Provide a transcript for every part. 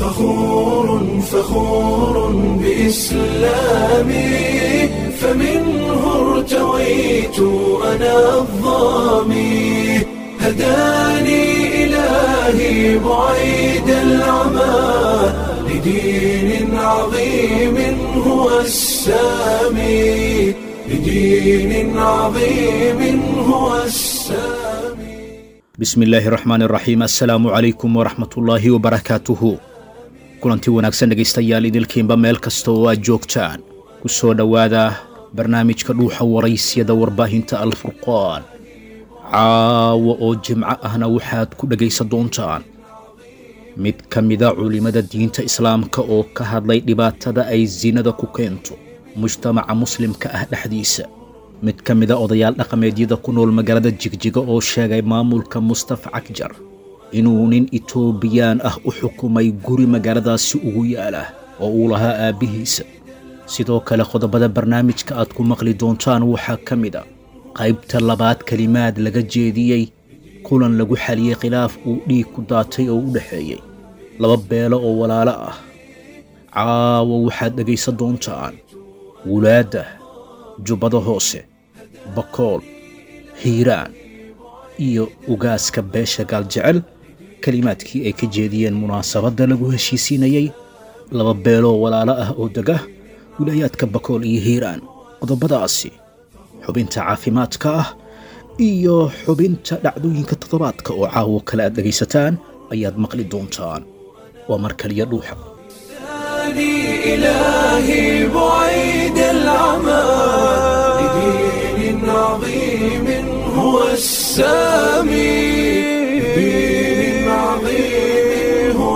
فخور فخور بإسلامي فمنه ارتويت أنا الظامي هداني إلهي بعيد العمى لدين عظيم هو السامي لدين عظيم هو السامي bismi illaahi raxmaan raxiim assalaamu calaykum waraxmatullaahi wabarakaatuhu kulanti wanaagsan dhegaystayaal idilkiinba meel kasta oo aad joogtaan ku soo dhowaada barnaamijka dhuuxa waraysyada warbaahinta alfurqaan caawa oo jimco ahna waxaad ku dhegaysan doontaan mid ka mida culimmada diinta islaamka oo ka hadlay dhibaatada ay sinada ku keento mujtamaca muslimka ah dhexdiisa mid ka mida odayaal dhaqameedyada ku nool magaalada jigjiga oo sheegay maamulka mustafa cagjar inuu nin itoobiyaan ah u xukumay guri magaaladaasi ugu yaala oo uu lahaa aabbihiisa sidoo kale qodobada barnaamijka aad ku maqli doontaan waxaa ka mid a qaybta labaad kelimaad laga jeediyey kulan lagu xaliyey khilaaf uu dhiig ku daatay oo u dhexeeyey laba beelo oo walaalo ah caawa waxaad dhegaysan doontaan wulaadda jubbada hoose bakool hiiraan iyo ugaaska beesha gaaljecel kelimaadkii ay ka jeediyeen munaasabadda lagu heshiisiinayey laba beeloo walaalo ah oo dega wilaayaadka bakool iyo hiiraan qodobadaasi xubinta caafimaadka ah iyo xubinta dhacdooyinka toddobaadka oo caawo kale aad dhegaysataan ayaad maqli doontaan waa mar kaliya dhuuxa هداني إلهي بعيد العمى لدين عظيم هو السامي لدين عظيم هو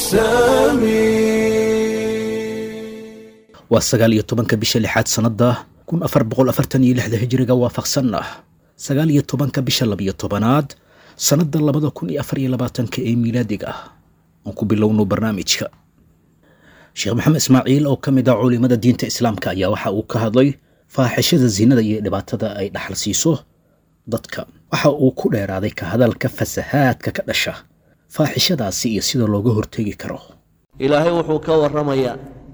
السامي waa sagaal iyo tobanka bisha lixaad sannadda kun afar boqol afartan iyo lixda hijiriga waafaqsan ah sagaal iyo tobanka bisha labiyo tobanaad sannadda labada kun iyo afar iyo labaatanka ee miilaadiga ah aan ku bilowno barnaamijka sheekh maxamed ismaaciil oo ka mid ah culimada diinta islaamka ayaa waxa uu ka hadlay faaxishada sinada iyo dhibaatada ay dhaxal siiso dadka waxa uu ku dheeraaday ka hadalka fasahaadka ka dhasha faaxishadaasi iyo sida looga hortegi karo ilaahay wuxuu ka warramayaa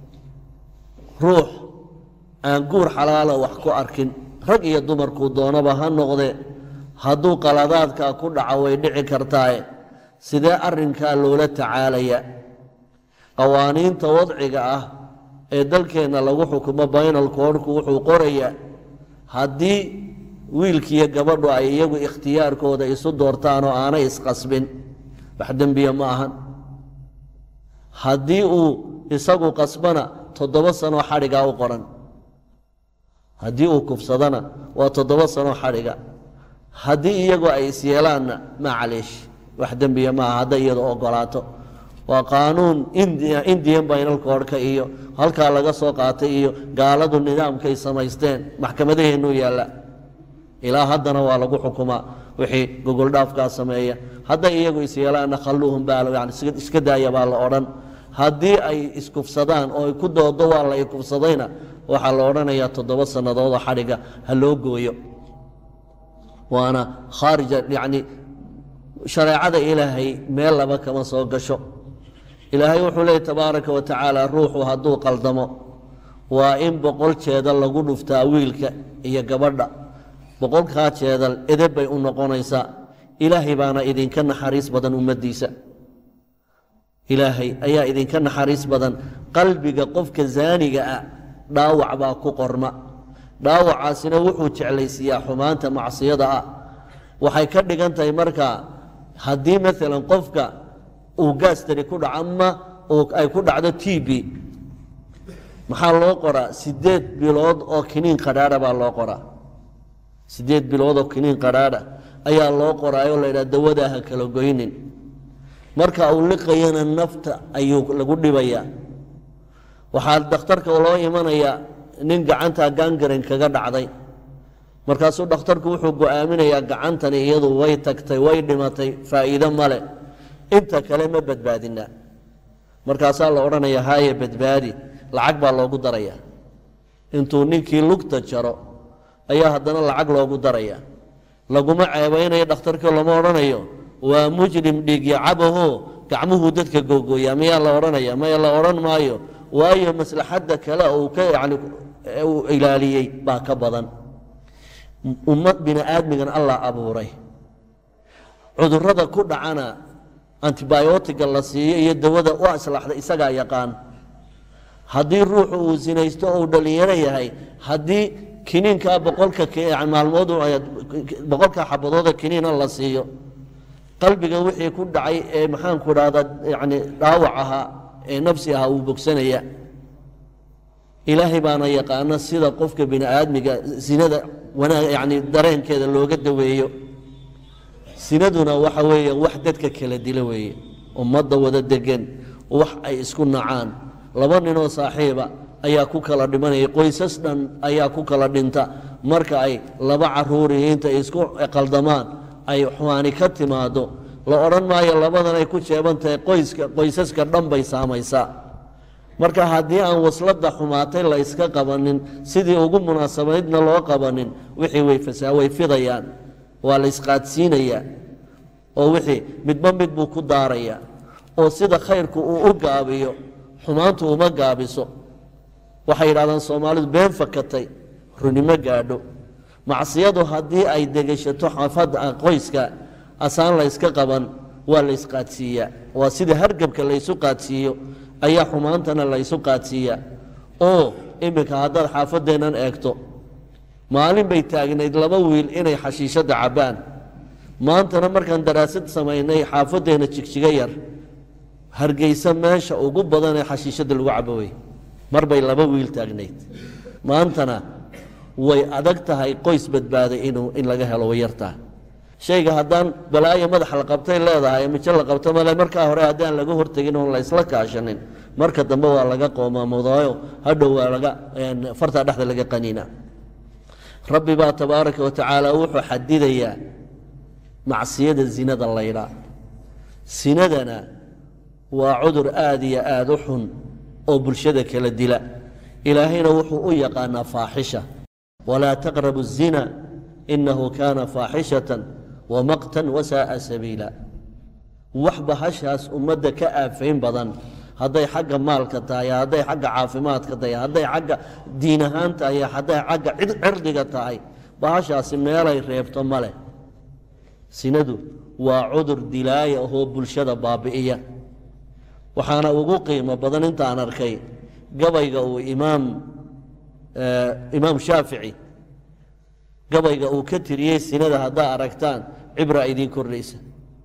ruux aan guur xalaala wax ku arkin rag iyo dumarkuu doonaba ha noqde hadduu qaladaadkaa ku dhaco way dhici kartaaye sidee arrinkaa loola tacaalaya qawaaniinta wadciga ah ee dalkeenna lagu xukumo baynalkoodhku wuxuu qorayaa haddii wiilkiiyo gabadhu ay iyagu ikhtiyaarkooda isu doortaan oo aanay isqasbin wax dembiya ma ahan haddii uu isagu qasbana toddoba sanoo xadhigaa u qoran haddii uu kufsadana waa toddoba sanoo xadhiga haddii iyagu ay isyeelaanna maa caliish wax dembiya maaha hadday iyadu ogolaato waa qaanuun indian baynalkoodhka iyo halkaa laga soo qaatay iyo gaaladu nidaamkay samaysteen maxkamadaheennuu yaalla ilaa haddana waa lagu xukumaa wixii gogoldhaafkaa sameeya hadday iyagu isyeelaanna khalluuhum baa yani iska daaya baa la odhan haddii ay iskufsadaan oo ay ku doodo waa la ikufsadayna waxaa la odhanayaa toddoba sannadoodoo xadhiga ha loo gooyo waana khaarija yacni shareecada ilaahay meel laba kama soo gasho ilaahay wuxuu leeyay tabaaraka wa tacaala ruuxu hadduu qaldamo waa in boqol jeedal lagu dhuftaa wiilka iyo gabadha boqolkaa jeedal edeb bay u noqonaysaa ilaahay baana idinka naxariis badan ummaddiisa ilaahay ayaa idinka naxariis badan qalbiga qofka zaaniga ah dhaawac baa ku qorma dhaawacaasina wuxuu jeclaysiiyaa xumaanta macsiyada ah waxay ka dhigan tahay markaa haddii maalan qofka uu gaastari ku dhaco ama ay ku dhacdo t b maxaa loo qoraa sideed bilood oo kiniin qadhaadha baa loo qoraa sideed bilood oo kiniin qadhaadha ayaa loo qoraayoo laydhaha dawadaa ha kala goynin marka uu liqayana nafta ayuu lagu dhibayaa waxaa dhakhtarka loo imanayaa nin gacantaa gangaren kaga dhacday markaasuu dhakhtarku wuxuu go'aaminayaa gacantani iyadu way tagtay way dhimatay faa'iido male inta kale ma badbaadinaa markaasaa la odhanayaa haaye badbaadi lacag baa loogu darayaa intuu ninkii lugta jaro ayaa haddana lacag loogu daraya laguma ceebaynayo dhakhtarkii lama odhanayo waa mujrim dhiigyo cabaho gacmuhuu dadka googooyaa miyaa la odhanaya maya la odhan maayo waayo maslaxadda kale uu ka yani uu ilaaliyey baa ka badan ummad bini aadmigan allah abuuray cudurrada ku dhacana antibiotiga la siiyo iyo dawada u aslaxda isagaa yaqaan haddii ruuxu uu sinaysto uu dhallinyaro yahay haddii kiniinkaa boqolka maalmood boqolka xabadooda kiniina la siiyo qalbiga wixii ku dhacay ee maxaanku dhahda yani dhaawac ahaa ee nafsi ahaa uu bogsanaya ilaahay baana yaqaana sida qofka bini aadmiga sinada wanaag yani dareenkeeda looga daweeyo sinaduna waxa weeye wax dadka kala dila weeye ummadda wada degan wax ay isku nacaan laba ninoo saaxiiba ayaa ku kala dhimanaya qoysas dhan ayaa ku kala dhinta marka ay laba caruurihi intay isku qaldamaan ay xumaani ka timaado la odhan maayo labadan ay ku jeeban tahay qoyska qoysaska dhan bay saamaysaa marka haddii aan wasladda xumaatay la iska qabanin sidii ugu munaasabaydna loo qabanin wixii way fasaa way fidayaan waa la isqaadsiinayaa oo wixii midba mid buu ku daarayaa oo sida khayrku uu u gaabiyo xumaantu uma gaabiso waxay yidhahdaan soomaalidu been fakatay runimo gaadho macsiyadu haddii ay degeshato xaafadda qoyska asaan la yska qaban waa la ysqaadsiiyaa waa sida hargabka laysu qaadsiiyo ayaa xumaantana laysu qaadsiiyaa oo iminka haddaad xaafadeennan eegto maalin bay taagnayd laba wiil inay xashiishadda cabbaan maantana markaan daraasad samaynay xaafadeenna jigjiga yar hargeysa meesha ugu badan ee xashiishadda lagu cabo wey mar bay laba wiil taagnayd maantana way adag tahay qoys badbaaday inuu in laga helo way yartaa shayga haddaan balaayo madax la qabtay leedahay mijo la qabto male markaa hore haddaan laga hortegin oon la isla kaashanin marka dambe waa laga qoomamudaayo hadhow waa laga fartaa dhexda laga qaniina rabbi baa tabaaraka wa tacaala wuxuu xadidayaa macsiyada zinada laydhaa sinadana waa cudur aada iyo aada u xun oo bulshada kala dila ilaahayna wuxuu u yaqaanaa faaxisha walaa taqrabu الzina inahu kaana faaxishatan wamaqtan wasaaa sabiila wax bahashaas ummadda ka aafayn badan hadday xagga maalka tahay hadday xagga caafimaadka tahay hadday xagga diin ahaan tahay hadday xagga cirdiga tahay bahashaasi meelay reebto ma leh sinadu waa cudur dilaaya oo bulshada baabi'iya waxaana ugu qiimo badan intaan arkay gabayga uu imaam imaam shaafici gabayga uu ka tiriyey sinada haddaa aragtaan cibra idiin kordhaysa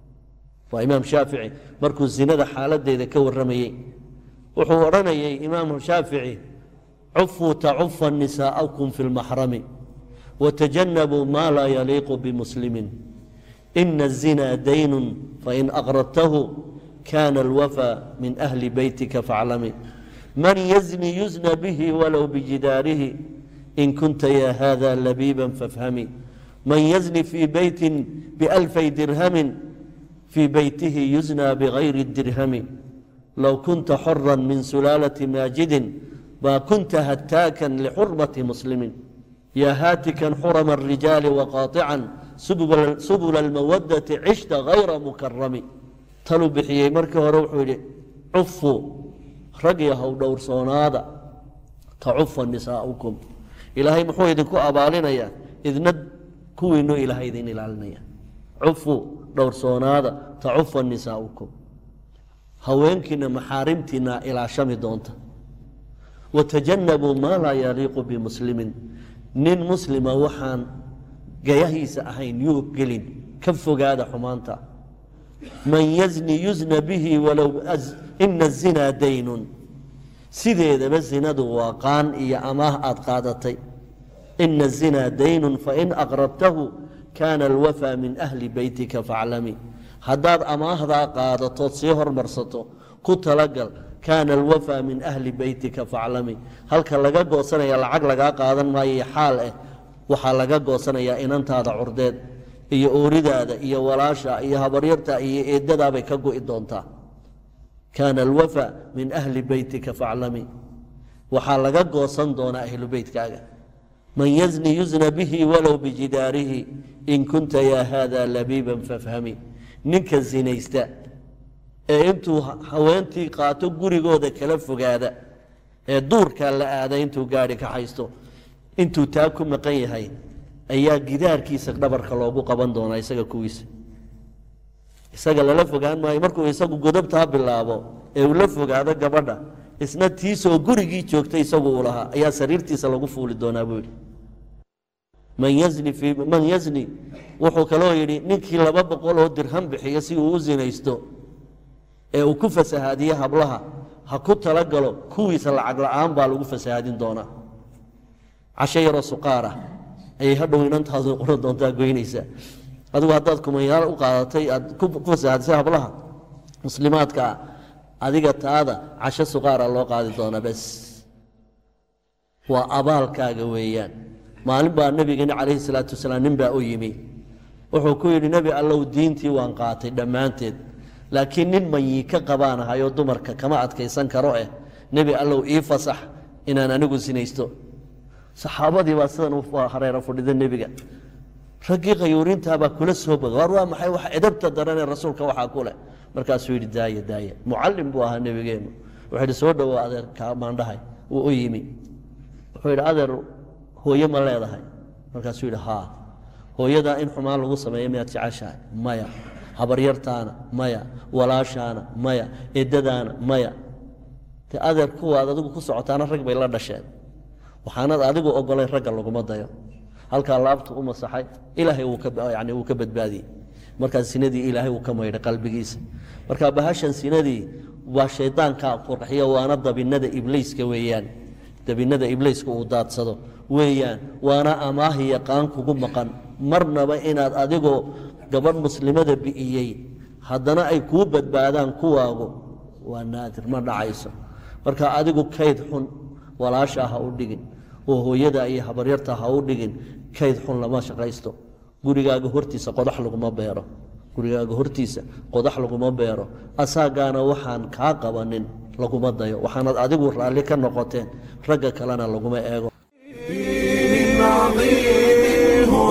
waa imaam shaafici markuu sinada xaaladeeda ka warramayey wuxuu odhanayay imaamu shaafici cufuu tacufa nisaa'akum fi lmaxrami watajanabuu maa laa yaliiqu bimuslimin ina الzina daynun fain aqradtahu kana alwafى min ahli beytika faaclami man yazni yuzna bihi walow bijidaarihi in kunta ya hada labiiba fafhami man yazni fii beyti bialfay dirhamin fii beytihi yuzna bigayri dirhami low kunta xora min sulaalati maajidin ma kunta hataakan lixurmati muslimin ya haatikan xurama الrijaali waqaaطican subula almawadati cishta gayra mukarami taluu bixiyey markii hore wuxuu yidhi cufu rag yahow dhowrsoonaada tacufa nisaa'ukum ilaahay muxuu idinku abaalinayaa idna kuwiinu ilaahay idin ilaalinaya cufu dhowrsoonaada tacufa nisaa'ukum haweenkiina maxaarimtiina ilaashami doonta watajanabuu maa laa yaliiqu bimuslimin nin muslima waxaan gayahiisa ahayn yuu gelin ka fogaada xumaanta man yazni yuzna bihi walow ina azinaa daynun sideedaba zinadu waa qaan iyo amaah aad qaadatay ina azinaa daynun fain aqrabtahu kaana alwafaa min ahli beytika faclami haddaad amaahdaa qaadatood sii hormarsato ku talagal kaana alwafaa min ahli beytika faclami halka laga goosanaya lacag lagaa qaadan maayo xaal ah waxaa laga goosanayaa inantaada curdeed iyo ooridaada iyo walaasha iyo habaryarta iyo eedadaabay ka go'i doontaa kaana alwafa min ahli beytika faclami waxaa laga goosan doonaa ahlu beytkaaga man yazni yuzna bihi walow bijidaarihi in kunta yaa haada labiiban fafhami ninka zinaysta ee intuu haweentii qaato gurigooda kala fogaada ee duurkaa la aada intuu gaari ka haysto intuu taa ku maqan yahay ayaa gidaarkiisa dhabarka loogu qaban doonaa isaga kuwiisa isaga lala fogaan maayo markuu isagu godobtaa bilaabo ee uu la fogaado gabadha isna tiisoo gurigii joogtay isagu uu lahaa ayaa sariirtiisa lagu fuuli doonaa buu yidhi man yazni fii man yazni wuxuu kaloo yidhi ninkii laba boqol oo dirham bixiyo si uu u sinaysto ee uu ku fasahaadiye hablaha ha ku talagalo kuwiisa lacag la'aan baa lagu fasahaadin doonaa casho yaroo suqaara ayay hadhow inantaadu qoran doontaa goynaysaa adigu haddaad kumanyaal u qaadatay aad ku ku fasahaadisay hablaha muslimaadka ah adiga taada casho suqaara loo qaadi doonaa bes waa abaalkaaga weeyaan maalin baa nebigeena calayhi salaatu wasalaam nin baa u yimi wuxuu ku yidhi nebi allow diintii waan qaatay dhammaanteed laakiin nin manyi ka qabaanahayoo dumarka kama adkaysan karo eh nebi allow ii fasax inaan anigu sinaysto saxaabadii baa sidan u hareera fadhida nebiga raggii qayuurintaabaa kula soo boga war waa maxay wax edabta daranee rasuulka waxaa ku leh markaasuu yidhi daaya daaya mucallim buu ahaa nebigeennu wuxuu yidhi soo dhowow adeer kaamaandhahay wuu u yimi wuxuu yidhi adeer hooye ma leedahay markaasuu yidhi haa hooyadaa in xumaan lagu sameeyo miyaad jeceshahay maya habaryartaana maya walaashaana maya eddadaana maya de adeer kuwaad adigu ku socotaana rag bay la dhasheen waxaanad adigu ogolay ragga laguma dayo halkaa laabtu u masaxay ilaahay wuu ka yani wuu ka badbaadiyey markaa sinadii ilaahay uu ka maydhay qalbigiisa marka bahashan sinadii waa shaydaanka qurxiya waana dabinada ibliiska weeyaan dabinada ibliiska uu daadsado weeyaan waana amaahi yaqaan kugu maqan marnaba inaad adigoo gabadh muslimada bi'iyey haddana ay kuu badbaadaan kuwaagu waa naadir ma dhacayso marka adigu kayd xun walaasha ha u dhigin oo hooyada iyo habaryarta ha u dhigin kayd xun lama shaqaysto gurigaaga hortiisa qodax laguma beero gurigaaga hortiisa qodax laguma beero asaagaana waxaan kaa qabanin laguma dayo waxaanad adigu raalli ka noqoteen ragga kalena laguma eego دين عظيم هو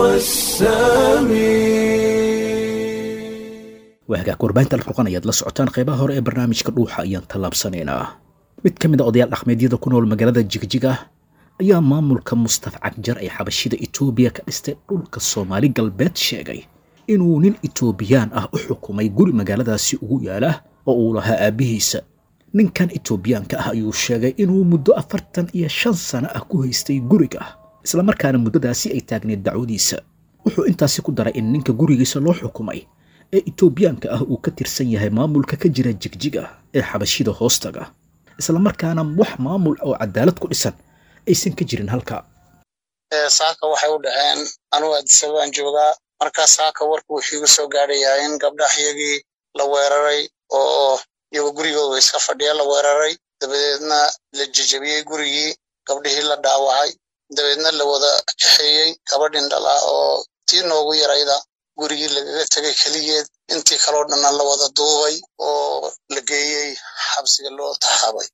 السامي waa hagaag warbaahinta alfurqan ayaad la socotaan qeybaha hore ee barnaamijka dhuuxa ayaan tallaabsanaynaa mid ka mid a odayaal dhaqmeedyada ku nool magaalada jigjiga ayaa maamulka mustafa cagjar ee xabashida itoobiya ka dhistay dhulka soomaali galbeed sheegay inuu nin itoobiyaan ah u xukumay guri magaaladaasi ugu yaala oo uu lahaa aabbihiisa ninkan itoobiyaanka ah ayuu sheegay inuu muddo afartan iyo shan sano ah ku haystay guriga islamarkaana muddadaasi ay taagneed dacwadiisa wuxuu intaasi ku daray in ninka gurigiisa loo xukumay ee itoobiyaanka ah uu ka tirsan yahay maamulka ka jira jigjiga ee xabashida hoostaga islamarkaana wax maamul oo cadaalad ku dhisan aysan ka jirin halka saaka waxay u dhaceen anugu addisababaan joogaa markaa saaka warku wuxuu igu soo gaadhayaa in gabdhahyagii la weeraray oo iyagoo gurigooda iska fadhiya la weeraray dabadeedna la jejebiyey gurigii gabdhihii la dhaawacay dabeedna la wada kaxeeyey gabadhin dhala oo tii noogu yarayda gurigii lagaga tegay keligeed intii kaloo dhanna la wada duubay oo la geeyey xabsiga loo taxaabay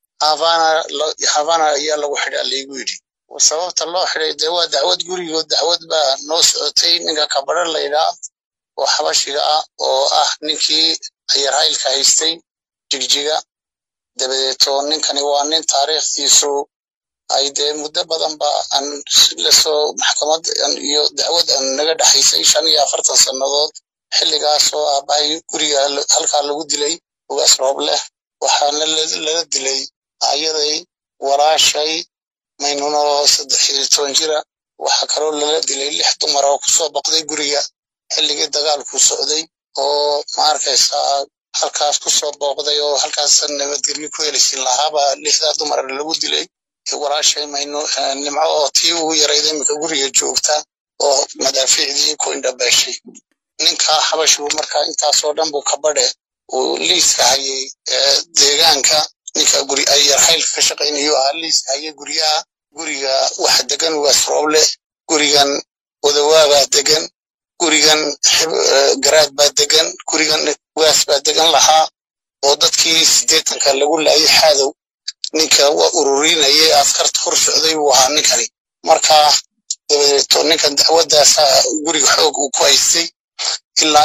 havana ayaa lagu xidhaa laygu yidhi sababta loo xidhay dee waa dacwad gurigood dacwad baa noo socotay ninka kabadho laydhaa oo xabashiga ah oo ah ninkii ayarhaylka haystay jigjiga dabadeeto ninkani waa nin taariikhdiisu ay dee muddo badan ba aan lasoo maxkamad iyo dacwad aan naga dhexaysay shan iyo afartan sannadood xilligaasoo aabbahay guriga halkaa lagu dilay ugaas roob leh waxaana lala dilay ayaday walaashay maynunoo saddex iyo toban jira waxaa kaloo lala dilay lix dumar oo kusoo boqday guriga xilligii dagaalku socday oo ma arkaysaa halkaas kusoo booqday oo halkaas nabadgelyo ku helisin lahaaba lixdaa dumar lagu dilay walaashay maynu nimco oo tii ugu yarayda iminka guriga joogta oo madaafiicdii ku indhabeeshay ninkaa xabashigu markaa intaasoo dhan buu kabadhe uu liiska hayay deegaanka ninka guri ayarhaylka ka shaqaynayo ahaa liiska hayay guryaha guriga waxa degan ugaas rooble gurigan wadawaabaa degan gurigan garaad baa degan gurigan ugaas baa degan lahaa oo dadkii siddeetanka lagu laayay xaadow ninka waa ururinayay askarta hor socday buu ahaa ninkani marka dabadeeto ninkan dacwaddaasa guriga xoog uu ku haystay ilaa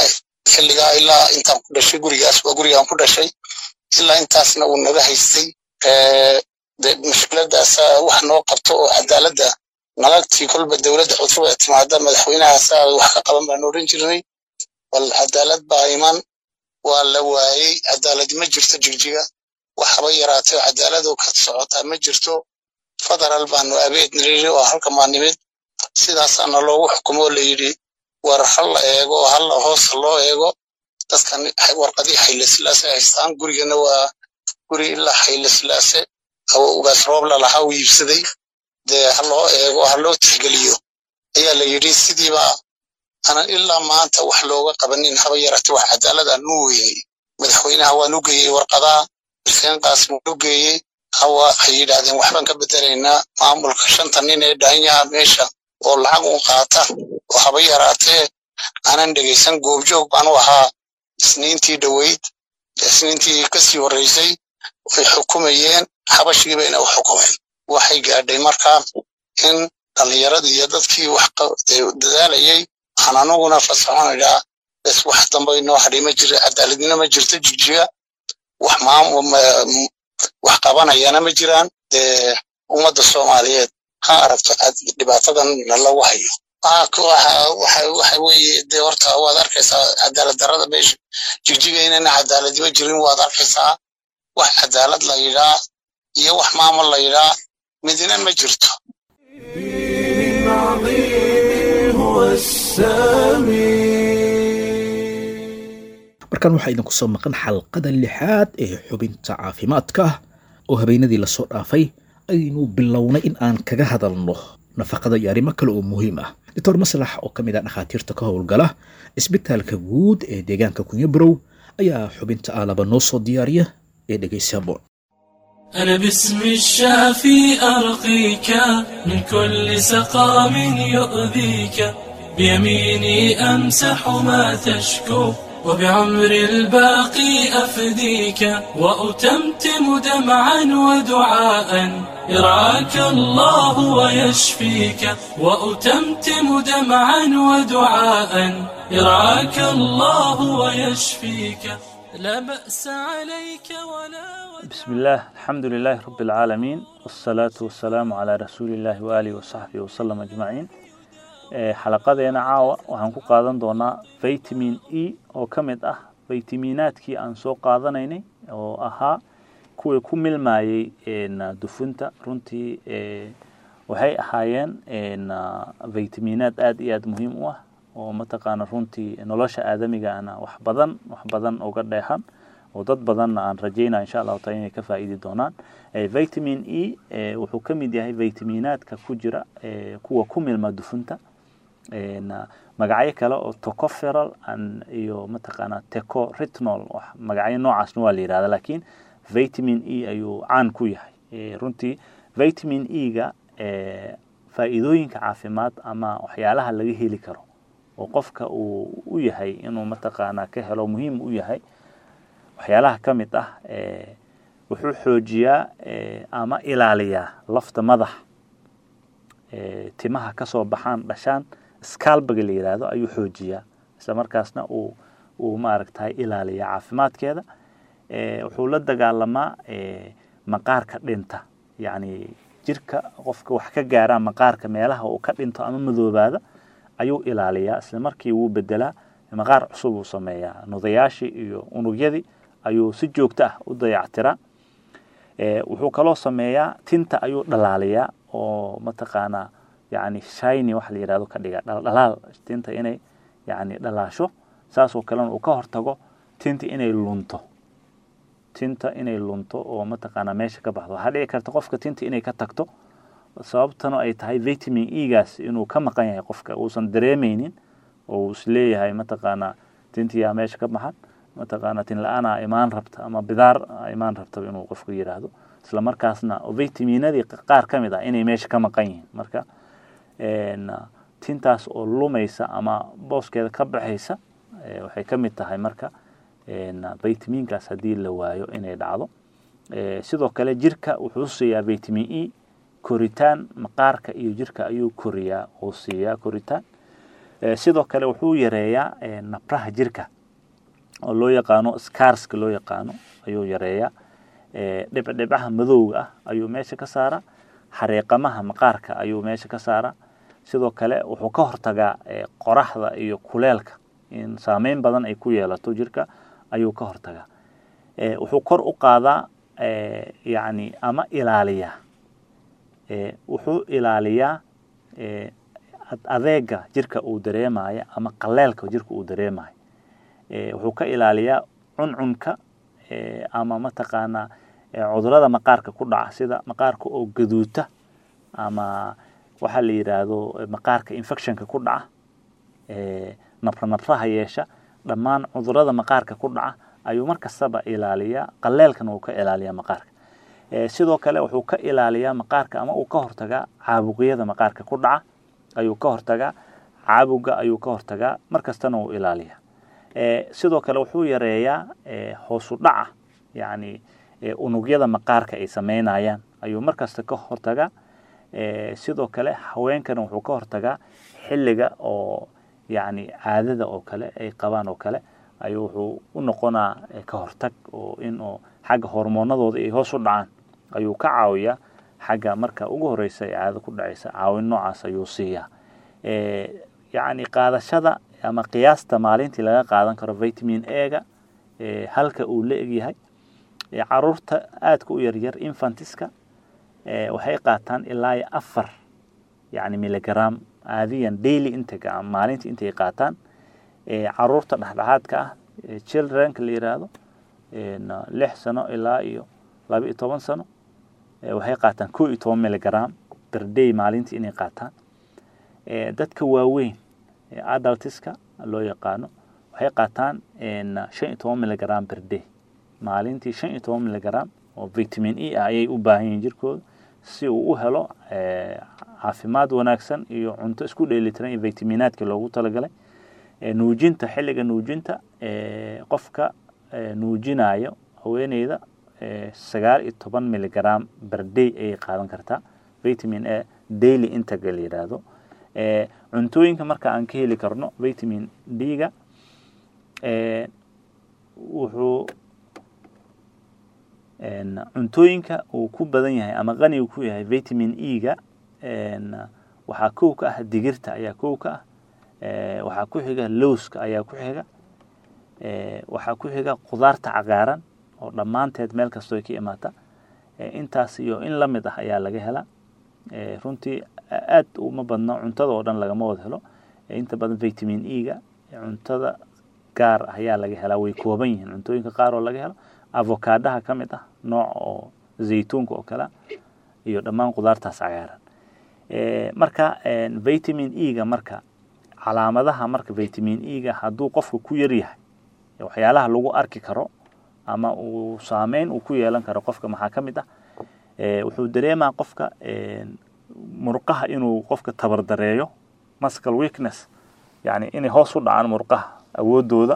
xilligaa ilaa intaan ku dhashay gurigaas waa gurigaan ku dhashay ilaa intaasna uu naga haystay de mushkiladaasa wax noo qabto oo cadaaladda nalagtii kolba dowladda cusub ee timaada madaxweynahaasaa wax ka qaban baan odhan jirnay bal cadaalad baa iman waa la waayey cadaalad ma jirto jigjiga wax haba yaraatee cadaaladoo ka socotaa ma jirto federal baanu abeed niri oo halka maa nimid sidaasaana loogu xukumo oo layidhi war ha la eego ha la hoosa loo eego dadkan warqadii xayle silaase haystaan gurigana waa guri ilaa xayle silaase ugaas roobla lahaa uu iibsaday dee ha loo eego ha loo tixgeliyo ayaa la yidhi sidiiba aanan ilaa maanta wax looga qabanin haba yarate wax cadaalad aan u weynay madaxweynaha waan u geeyey warqadaa xuseen qaasim waan u geeyey hawa waxay yidhaahdeen waxbaan ka bedelaynaa maamulka shanta nin ee dhaanyaha meesha oo lacag u qaata oo haba yaraatee aanan dhegaysan goobjoog baan u ahaa isniintii dhoweyd isniintii kasii horreysay way xukumayeen xabashigii bayna u xukumeen waxay gaadhay markaa in dhallinyaradii iyo dadkii wax dadaalayay waxaan anuguna fasaxon idhaa bes wax dambe inoo hadhay ma jira cadaaladnimo ma jirto jigjiga wax wax qabanayana ma jiraan dee ummadda soomaaliyeed ha aragto dhibaatadan lagu hayo waxa weeye dee horta waad arkaysaa cadaalad darrada meesha jigjiga inayna cadaaladnimo jirin waad arkaysaa wax cadaalad la yidhaa iyo wax maamul la yidhaa midina ma jirto markan waxaa idinku soo maqan xalqada lixaad ee xubinta caafimaadka oo habeenadii lasoo dhaafay aynu bilownay in aan kaga hadalno nafaqada iyo arrimo kale oo muhiim ah doctor maslax oo ka mid ah dhakhaatiirta ka howlgala isbitaalka guud ee deegaanka kunyabarow ayaa xubinta aalaba noo soo diyaariya ee dhegaysaboon أنا باسم الشافي أرقيك من كل سقام يؤذيك بيميني أمسح ما تشكو وبعمر الباقي أفديك وأتمتم دمعا ودعاء يرعاك الله ويشفيك وأتمتم دمعا ودعاء يرعاك الله ويشفيك لا بأس عليك ولا بسم الله الحمد لله رب العالمين والصلاة والسلام على رسول الله وآله وصحبه وسلم أجمعين xalaqadeena caawa waxaan ku qaadan doonaa vitamin e oo ka mid ah vitaminaadkii aan soo qaadanaynay oo ahaa kuwii ku milmayey dufunta runtii waxay ahaayeen vitaminaad aada iyo aada muhiim u ah oo mataqaana runtii nolosha aadamigana wax badan wax badan uga dheexan oo dad badanna aan rajaynaya insha allahu taala inay ka faa'iidi doonaan vitamin e wuxuu ka mid yahay vitaminaadka ku jira kuwa ku milma dufunta magacyo kale oo tocoferal iyo mataqaana teco retinol magacyo noocaasna waa la yihahda lakiin vitamin e ayuu caan ku yahay runtii vitamin e-ga faa'iidooyinka caafimaad ama waxyaalaha laga heli karo oo qofka uu u yahay inuu mataqaana ka helo muhiim u yahay waxyaalaha ka mid ah wuxuu xoojiyaa ama ilaaliyaa lafta madax timaha kasoo baxaan dhashaan scalbaga la yidhaahdo ayuu xoojiyaa isla markaasna uu uu maaragtay ilaaliyaa caafimaadkeeda wuxuu la dagaalamaa maqaarka dhinta yacni jirka qofka wax ka gaaraa maqaarka meelaha uu ka dhinto ama madoobaada ayuu ilaaliyaa isla markii wuu bedelaa maqaar cusub uu sameeyaa nudayaashii iyo unugyadii ayuu si joogto ah u dayactiraa wuxuu kaloo sameeyaa tinta ayuu dhalaaliyaa oo mataqaanaa yani shiny waxa la yidhahdo ka dhiga dhaldhalaal tinta inay yani dhalaasho saasoo kalena uu ka hortago tinta inay lunto tinta inay lunto oo mataqaanaa meesha ka baxdo waxaa dhici karta qofka tinta inay ka tagto sababtana ay tahay vitamin e-gaas inuu ka maqan yahay qofka uusan dareemeynin oo uu isleeyahay mataqaanaa tintiyaa meesha ka baxan mataqaana tin la-aanaa imaan rabta ama bidaar imaan rabta inuu qofku yidhaahdo isla markaasna vitaminadii qaar ka mid ah inay meesha ka maqan yihiin marka tintaas oo lumaysa ama booskeeda ka baxaysa waxay ka mid tahay marka vitaminkaas haddii la waayo inay dhacdo sidoo kale jirka wuxuu siiyaa vitamin e koritaan maqaarka iyo jirka ayuu koriyaa uu siiyaa koritaan sidoo kale wuxuu yareeyaa nabraha jirka oo loo yaqaano scarska loo yaqaano ayuu yareeyaa dhibcdhibcaha madowga ah ayuu meesha ka saaraa xareeqamaha maqaarka ayuu meesha ka saaraa sidoo kale wuxuu ka hortagaa qoraxda iyo kuleelka in saameyn badan ay ku yeelato jirka ayuu ka hortagaa wuxuu kor u qaadaa yacni ama ilaaliyaa wuxuu ilaaliyaa adeega jirka uu dareemayo ama qaleelka jirka uu dareemayo wuxuu ka ilaaliyaa cuncunka ama mataqaanaa cudurada maqaarka ku dhaca sida maqaarka oo gaduuta ama waxaa la yidhaahdo maqaarka infectionka ku dhaca nabra nabraha yeesha dhammaan cudurada maqaarka ku dhaca ayuu mar kastaba ilaaliyaa qaleelkana uu ka ilaaliyaa maqaarka sidoo kale wuxuu ka ilaaliyaa maqaarka ama uu ka hortagaa caabuqyada maqaarka ku dhaca ayuu ka hortagaa caabuga ayuu ka hortagaa mar kastana uu ilaaliyaa sidoo kale wuxuu yareeyaa hoosu dhaca yacni unugyada maqaarka ay sameynayaan ayuu mar kasta ka hortagaa sidoo kale haweenkana wuxuu ka hortagaa xilliga oo yacni caadada oo kale ay qabaan oo kale ayuu wuxuu u noqonaa ka hortag oo in oo xagga hormoonadooda ay hoos u dhacaan ayuu ka caawiyaa xagga marka ugu horeysa ee caado ku dhacaysa caawin noocaas ayuu siiyaa yacni qaadashada ama qiyaasta maalintii laga qaadan karo vitamin ega halka uu la egyahay caruurta aadka u yaryar infantiska waxay qaataan ilaa iyo afar yani miligram aadiyan daily intega maalintii intay qaataan caruurta dhexdhexaadka ah childrenka la yiraahdo lix sano ilaa iyo laba iyo toban sano waxay qaataan ko iyo toban miligram per day maalintii inay qaataan dadka waaweyn adultiska loo yaqaano waxay qaataan shan iyo toban miligram per day maalintii shan iyo toban miligram oo vitamin e ah ayay u baahan yihiin jirkooda si uu u helo caafimaad wanaagsan iyo cunto isku dheelitiran iyo vitaminaadka loogu talagalay nuujinta xilliga nuujinta qofka nuujinayo haweeneyda sagaal iyo toban miligram per day ayay qaadan kartaa vitamin a daily integra la yidhaahdo cuntooyinka marka aan ka heli karno vitamin d-ga wuxuu cuntooyinka uu ku badan yahay ama qaniga ku yahay vitamin e-ga waxaa kow ka ah digirta ayaa kow ka ah waxaa ku xiga lowska ayaa ku xiga waxaa ku xiga khudaarta cagaaran oo dhammaanteed meel kastoo ka imaata intaas iyo in la mid ah ayaa laga helaa runtii aad uma badno cuntada oo dhan lagama wada helo inta badan vitamin e-ga cuntada gaar ah ayaa laga helaa way kooban yihiin cuntooyinka qaar oo laga helo avokaadaha ka mid ah nooc oo zaytuunka oo kale iyo dhammaan khudaartaas cagaaran marka vitamin e-ga marka calaamadaha marka vitamin e-ga hadduu qofka ku yar yahay waxyaalaha lagu arki karo ama uu saameyn uu ku yeelan karo qofka maxaa ka mid ah wuxuu dareemaa qofka murqaha inuu qofka tabardareeyo muscle weakness yani inay hoos u dhacaan murqaha awoodooda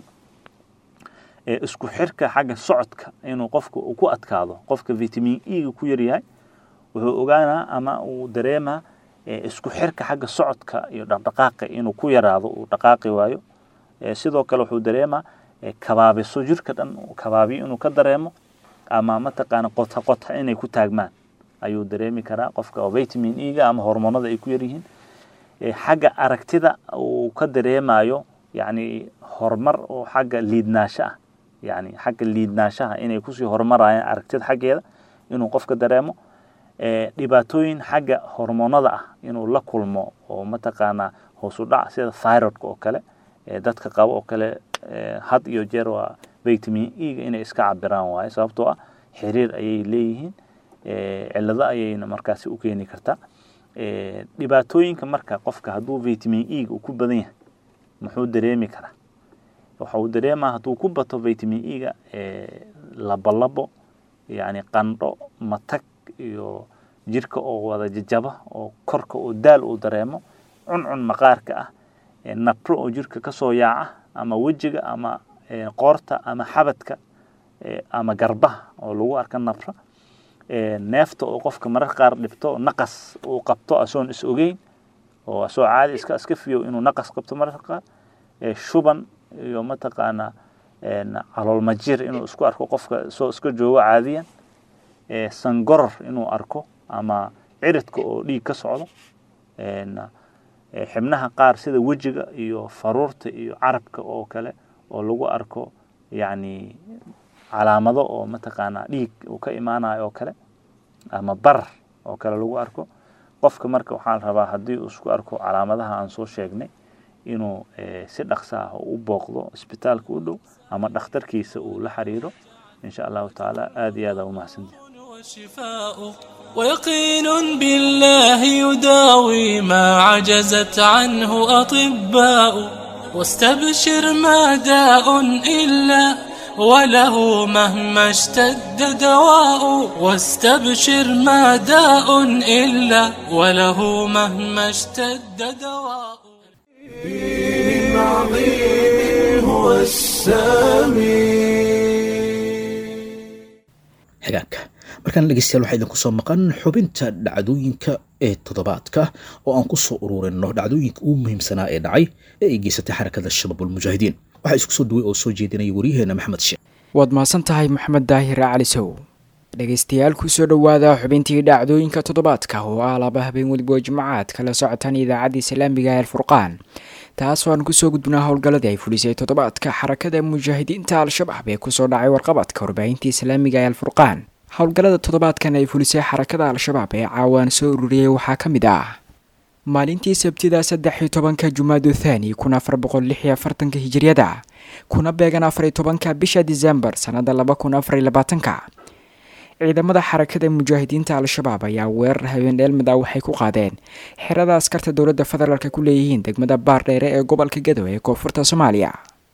isku xirka xagga socodka inuu qofka uu ku adkaado qofka vitamin e-ga ku yaryahay wuxuu ogaanaa ama uu dareemaa isku xirka xagga socodka iyo dhaqdhaqaaqa inuu ku yaraado uu dhaqaaqi waayo sidoo kale wuxuu dareemaa kabaabiso jirka dhan kabaabiyo inuu ka dareemo ama mataqaana qota qota inay ku taagmaan ayuu dareemi karaa qofka oo vitamin e-ga ama hormoonada ay ku yaryihiin xagga aragtida uu ka dareemayo yani horumar oo xagga liidnaasho ah yani xagga liidnaashaha inay kusii horumarayaan aragtida xaggeeda inuu qofka dareemo dhibaatooyin xagga hormoonada ah inuu la kulmo oo mataqaanaa hoosu dhac sida thyroidka oo kale dadka qabo oo kale had iyo jeer waa vitamin e-ga inay iska cabiraan waaye sababtoo ah xiriir ayay leeyihiin cilado ayayna markaasi u keeni kartaa dhibaatooyinka marka qofka hadduu vitamin e-ga uu ku badan yahay muxuu dareemi karaa waxa uu dareemaa hadduu ku bato vitamin e-ga labolabo yani qandho matag iyo jirka oo wada jajaba oo korka oo daal uu dareemo cuncun maqaarka ah nabro oo jirka kasoo yaaca ama wejiga ama qoorta ama xabadka ama garbaha oo lagu arka nabra neefta oo qofka mararka qaar dhibto naqas uu qabto asoon is ogeyn oo asoo caadi iska iska fiyow inuu naqas qabto mararka qaar shuban iyo mataqaanaa caloolmajir inuu isku arko qofka soo iska joogo caadiyan sangoror inuu arko ama ciridka oo dhiig ka socdo xibnaha qaar sida wejiga iyo faruurta iyo carabka oo kale oo lagu arko yacni calaamado oo mataqaanaa dhiig uu ka imaanayo oo kale ama barar oo kale lagu arko qofka marka waxaa la rabaa haddii uu isku arko calaamadaha aan soo sheegnay inuu si dhaqso ah u booqdo isbitaalka u dhow ama dhakhtarkiisa uu la xiriiro insha allahu tacaala aada iyo aada umahadsantihi وشفاء ويقين بالله يداوي ما عجزت عنه أطباء واستبشر ما داء إلا وله مهما اشتد دواء واستبشر ما داء إلا وله مهما اشتد دواء دين عظيم هو السامي xigaanka markaan dhegeystayaal waxaa idinku soo maqan xubinta dhacdooyinka ee toddobaadka oo aan ku soo ururino dhacdooyinka ugu muhiimsanaa ee dhacay ee ay geysatay xarakada shabaabulmujaahidiin waxaa isku soo duway oo soo jeedinaya waryaheena maxamed sheekh waad mahadsan tahay maxamed daahir cali sow dhegaystayaal kusoo dhowaada xubintii dhacdooyinka toddobaadka oo ah laba habeen weliba jimcaad kala socotaan idaacadda islaamiga ee alfurqaan taasoo aan kusoo gudbinaa howlgalladii ay fulisay toddobaadka xarakada mujaahidiinta al-shabaab ee kusoo dhacay warqabadka warbaahinta islaamiga ee alfurqaan howlgallada toddobaadkan ay fulisay xarakada al-shabaab ee caawaan soo ururiyey waxaa ka mid ah maalintii sabtida saddex iyo tobanka jumaadu thani kun afar boqol lix iyo afartanka hijiriyada kuna beegan afar iyo tobanka bisha disembar sannada laba kun afar iyo labaatanka ciidamada xarakada mujaahidiinta al-shabaab ayaa weerar habeen dheelmid ah waxay ku qaadeen xerada askarta dowladda federaalk ku leeyihiin degmada baardheere ee gobolka gadow ee koonfurta soomaaliya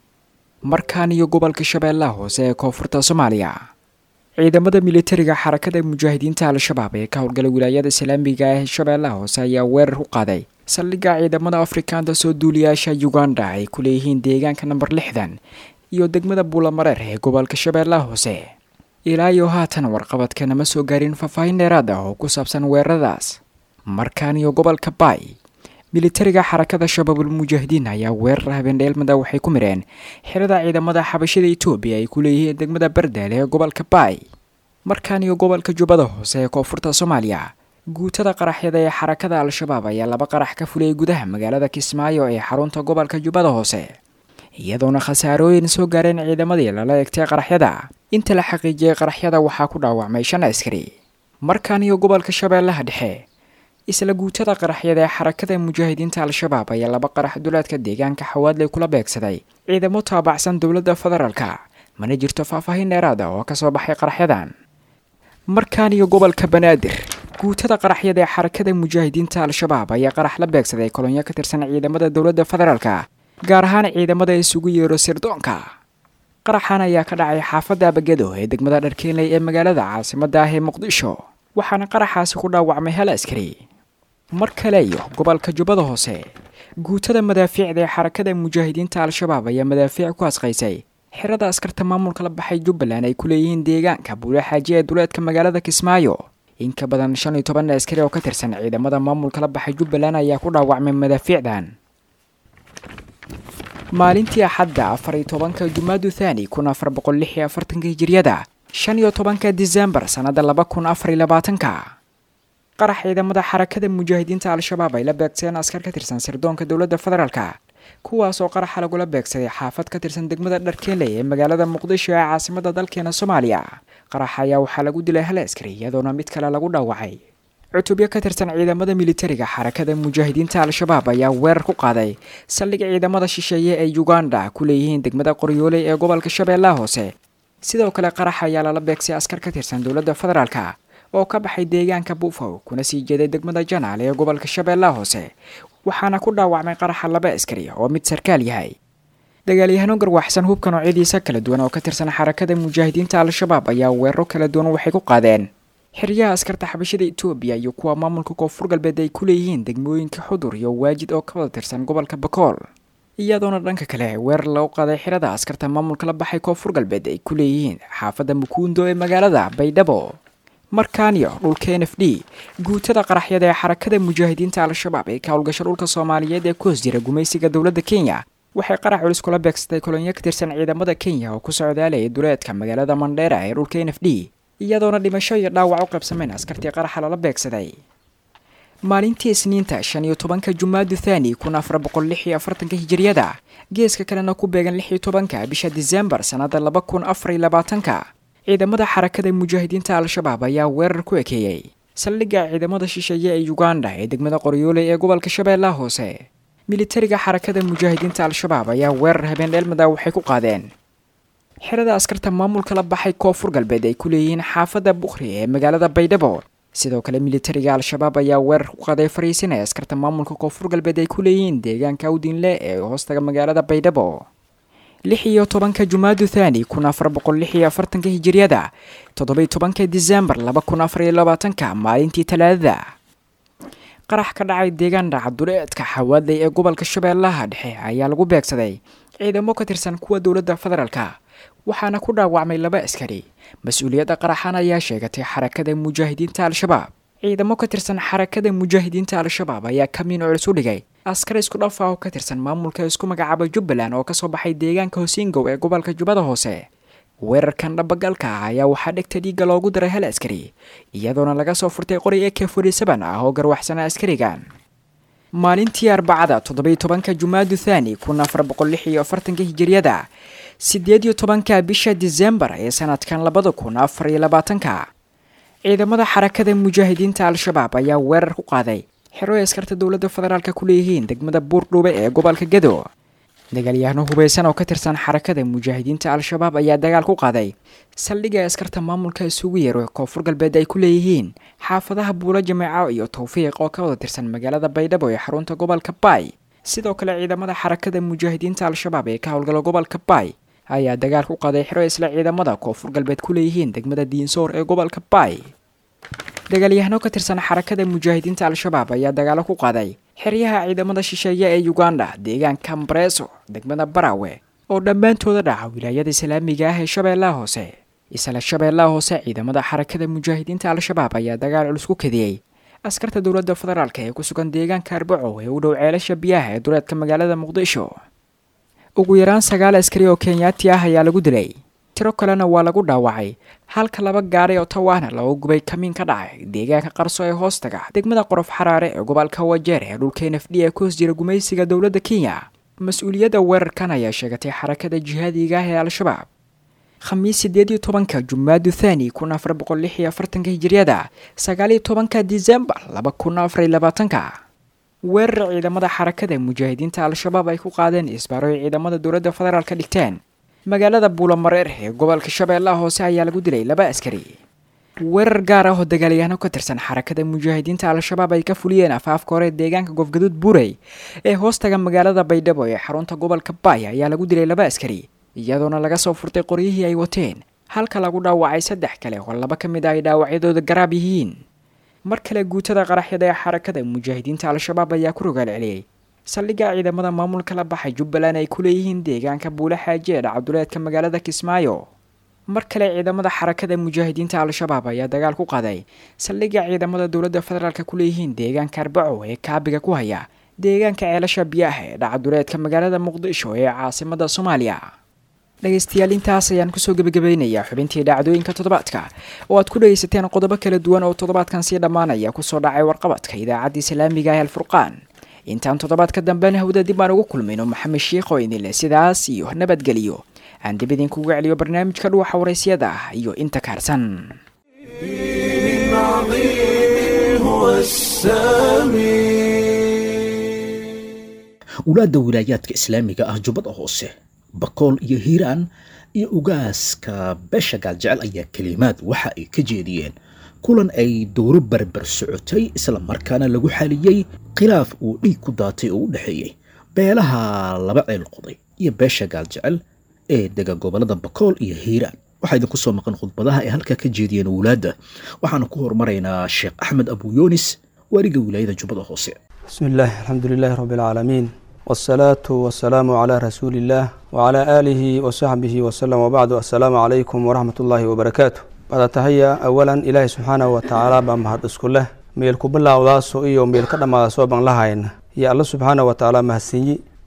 markaan iyo gobolka shabeellaha hoose ee koonfurta soomaaliya ciidamada militariga xarakada mujaahidiinta al-shabaab ee ka howlgala wilaayada islaamiga ee shabeellaha hoose ayaa weerar ku qaaday saldhigga ciidamada afrikaanta soo duuliyaasha uganda ay ku leeyihiin deegaanka namber lixdan iyo degmada buulamareer ee gobolka shabeellaha hoose ilaa iyo haatan warqabadka nama soo gaarin faahfaahin dheeraad ah oo ku saabsan weeraradaas markaan iyo gobolka baay militariga xarakada shabaabul mujaahidiin ayaa weerar habeendheelmada waxay ku mireen xirada ciidamada xabashada etoobiya ay ku leeyihiin degmada bardaale ee gobolka baay markaan iyo gobolka jubbada hoose ee koonfurta soomaaliya guutada qaraxyada ee xarakada al-shabaab ayaa laba qarax ka fuliyay gudaha magaalada kismaayo ee xarunta gobolka jubbada hoose iyadoona khasaarooyin soo gaareen ciidamadii lala egtay qaraxyada inta la xaqiijiyey qaraxyada waxaa ku dhaawacmay shan askari markaan iyo gobolka shabeellaha dhexe isla guutada qaraxyada ee xarakada mujaahidiinta al-shabaab ayaa laba qarax duleedka deegaanka xawaadley kula beegsaday ciidamo taabacsan dowladda federaalka mana jirto faahfaahin dheeraad ah oo kasoo baxay qaraxyadan markaan iyo gobolka banaadir guutada qaraxyada ee xarakada mujaahidiinta al-shabaab ayaa qarax la beegsaday kolonyo ka tirsan ciidamada dowladda federaalka gaar ahaan ciidamada isugu yeero sirdoonka qaraxan ayaa ka dhacay xaafadda abagado ee degmada dharkeenley ee magaalada caasimada ah ee muqdisho waxaana qaraxaasi ku dhaawacmay hal askari mar kale iyo gobolka jubbada hoose guutada madaafiicda ee xarakada mujaahidiinta al-shabaab ayaa madaafiic ku asqaysay xirada askarta maamulka la baxay jubbaland ay ku leeyihiin deegaanka buule xaaji ee duleedka magaalada kismaayo in ka badan shan iyo toban askari oo ka tirsan ciidamada maamulka la baxay jubbaland ayaa ku dhaawacmay madaafiicdan maalintii axadda afar iyo tobanka jumaadu thani kun afar boqol lix iyo afartanka hijiriyada shan iyo tobanka disembar sannada laba kun afar iyo labaatanka qarax ciidamada xarakada mujaahidiinta al-shabaab ay la beegsadeen askar ka tirsan sirdoonka dowladda federaalka kuwaas oo qaraxa lagula beegsaday xaafad ka tirsan degmada dharkeeley ee magaalada muqdisho ee caasimada dalkeena soomaaliya qaraxa ayaa waxaa lagu dilay hal askari iyadoona mid kale lagu dhaawacay cutubyo ka tirsan ciidamada militariga xarakada mujaahidiinta al-shabaab ayaa weerar ku qaaday saldhig ciidamada shisheeye ee uganda ku leeyihiin degmada qoryooley ee gobolka shabeellaha hoose sidoo kale qarax ayaa lala beegsay askar ka tirsan dowladda federaalka oo ka baxay deegaanka buufow kuna sii jeeday degmada janaal ee gobolka shabeellaha hoose waxaana ku dhaawacmay qaraxa laba askari oo mid sarkaal yahay dagaalyahano garwaxsan hubka noocyadiisa kala duwan oo ka tirsan xarakada mujaahidiinta al-shabaab ayaa weeraro kala duwan waxay ku qaadeen xeryaha askarta xabashada etoobiya iyo kuwa maamulka koonfur galbeed ay ku leeyihiin degmooyinka xudur iyo waajid oo ka wada tirsan gobolka bakool iyadoona dhanka kale weerar lagu qaaday xirada askarta maamulka la baxay koonfur galbeed ay ku leeyihiin xaafadda mukuundo ee magaalada baydhabo markaaniyo dhulka n f d guutada qaraxyada ee xarakada mujaahidiinta al-shabaab ee ka howlgasho dhulka soomaaliyeed ee ku hoos jira gumaysiga dowladda kenya waxay qarax culus kula beegsatay kolonyo ka tirsan ciidamada kenya oo ku socdaalayay duleedka magaalada mandheera ee dhulka n f d iyadoona dhimasho iyo dhaawac u qaybsameen askartii qaraxa lala beegsaday maalintii isniinta shan iyo tobanka jumaadu thani kun afar boqol lix iyo afartanka hijiriyada geeska kalena ku beegan lix iyo tobanka bisha disembar sannada laba kun afar iyo labaatanka ciidamada xarakada mujaahidiinta al-shabaab ayaa weerar ku ekeeyey saldhigga ciidamada shisheeye ee uganda ee degmada qoryoole ee gobolka shabeellaha hoose militariga xarakada mujaahidiinta al-shabaab ayaa weerar habeen dheelmada waxay ku qaadeen xerada askarta maamulka la baxay koonfur galbeed ay ku leeyihiin xaafadda bukhri ee magaalada baydhabo sidoo kale militariga al-shabaab ayaa weerar ku qaaday fariisin ee askarta maamulka koonfur galbeed ay ku leeyihiin deegaanka awdinle ee hoostaga magaalada baydhabo lix iyo tobanka jumaadu thani kun afar boqol lix iyo afartanka hijiriyada toddobiy tobanka disembar laba kun afar iyo labaatanka maalintii talaadada qarax ka dhacay deegaan dhacaduleedka xawaaday ee gobolka shabeellaha dhexe ayaa lagu beegsaday ciidamo ka tirsan kuwa dowladda federaalka waxaana ku dhaawacmay laba askari mas-uuliyadda qaraxan ayaa sheegatay xarakada mujaahidiinta al-shabaab ciidamo ka tirsan xarakada mujaahidiinta al-shabaab ayaa kamiin culus u dhigay askar isku dhaf ah oo ka tirsan maamulka isku magacaaba jubbaland oo kasoo baxay deegaanka hosingow ee gobolka jubbada hoose weerarkan dhabagalka ah ayaa waxaa dhegta dhiigga loogu daray hal askari iyadoona laga soo furtay qori eke forty-seven ah oo garwaxsana askarigan maalintii arbacada toddobiy tobanka jumaadu thani kun afar boqol lix iyo afartanka hijiriyada siddeed iyo tobanka bisha disembar ee sanadkan labada kun afar iyo labaatanka ciidamada xarakada mujaahidiinta al-shabaab ayaa weerar ku qaaday xero ay askarta dowladda federaalka ku leeyihiin degmada buurdhuube ee gobolka gedo dagaalyahano hubeysan oo ka tirsan xarakada mujaahidiinta al-shabaab ayaa dagaal ku qaaday saldhigga askarta maamulka isugu yeero koonfur galbeed ay ku leeyihiin xaafadaha buulo jameeco iyo tawfiiq oo ka wada tirsan magaalada baydhabo ee xarunta gobolka baay sidoo kale ciidamada xarakada mujaahidiinta al-shabaab ee ka howlgala gobolka baay ayaa dagaal ku qaaday xero isla ciidamada koonfur galbeed ku leeyihiin degmada diinsoor ee gobolka baay dagaalyahano ka tirsan xarakada mujaahidiinta al-shabaab ayaa dagaalo ku qaaday xeryaha ciidamada shisheeye ee uganda deegaanka mbareso degmada barawe oo dhammaantooda dhaca wilaayada islaamiga ah ee shabeellaha hoose isla shabeellaha hoose ciidamada xarakada mujaahidiinta al-shabaab ayaa dagaal culus ku kadiyey askarta dowladda federaalk ee ku sugan deegaanka arbaco ee u dhow ceelasha biyaha ee duleedka magaalada muqdisho ugu yaraan sagaal askari oo kenyaati ah ayaa lagu dilay tiro kalena waa lagu dhaawacay halka laba gaari oo tawaana looga gubay kamiin ka dhacay deegaanka qarso ee hoostaga degmada qorof xaraare ee gobolka wajeer ee dhulka n f d ee ku hoos jira gumaysiga dowladda kenya mas-uuliyadda weerarkan ayaa sheegatay xarakada jihaadiga ah ee al-shabaab khamiis sideed iyo tobanka jumaadu thani kun afar boqol lix iyo afartanka hijiriyada sagaal iyo tobanka disembar laba kun afar iyo labaatanka weerar ciidamada xarakada mujaahidiinta al-shabaab ay ku qaadeen isbaaro ay ciidamada dowladda federaalka dhigteen magaalada buulamareer ee gobolka shabeellaha hoose ayaa lagu dilay laba askari weerar gaar ah oo dagaalyahaano ka tirsan xarakada mujaahidiinta al-shabaab ay ka fuliyeen afaafka hore deegaanka goofgaduud buurey ee hoostaga magaalada baydhabo ee xarunta gobolka baay ayaa lagu dilay laba askari iyadoona laga soo furtay qoryihii ay wateen halka lagu dhaawacay saddex kale oo laba ka mid ah ay dhaawacyadooda garaab yihiin mar kale guutada qaraxyada ee xarakada mujaahidiinta al-shabaab ayaa ku rogaal celiyey saldhigga ciidamada maamulka la baxay jubbaland ay ku leeyihiin deegaanka buule xaaji ee dhacaduleedka magaalada kismaayo mar kale ciidamada xarakada mujaahidiinta al-shabaab ayaa dagaal ku qaaday saldhigga ciidamada dowladda federaalk ku leeyihiin deegaanka arbaco ee kaabiga ku haya deegaanka ceelasha biyaha ee dhacaduleedka magaalada muqdisho ee caasimada soomaaliya dhegaystayaal intaas ayaan kusoo gebagabeynayaa xubintii dhacdooyinka toddobaadka oo aad ku dhegaysateen qodobo kala duwan oo toddobaadkan sii dhammaanaya kusoo dhacay warqabadka idaacadda islaamiga ee alfurqaan intaan toddobaadka dambena hawda dib aan ugu kulmayno maxamed sheikh oo idinleh sidaas iyo nabadgeliyo aan dib idinkugu celiyo barnaamijka dhuwaxa waraysyada ah iyo inta kaarsan wulaadda wilaayaadka islaamiga ah jubbada hoose bakool iyo hiiraan iyo ugaaska beesha gaaljecel ayaa kelimaad waxa ay ka jeediyeen kulan ay dowro barbar socotay isla markaana lagu xaliyey khilaaf uu dhiig ku daatay oo u dhexeeyey beelaha laba ceel qoday iyo beesha gaaljecel ee dega gobollada bakool iyo hiiraan waxaa idinku soo maqan khudbadaha ay halkaa ka jeediyeen wulaadda waxaana ku hormaraynaa sheekh axmed abuyunis waaliga wilaayada jubbada hoose بسم الله الحمد لله رب العالمين والصلاة والسلام على رسول الله وعلى آله وصحبه وسلم وبعد السلام عليكم ورحمة الله وبركاته بعد تهيا أولا إلهي سبحانه وتعالى بمهد اسكله ميل كبلا وداسو إيو ميل كدما سوبان لهاين يا الله سبحانه وتعالى مهسيني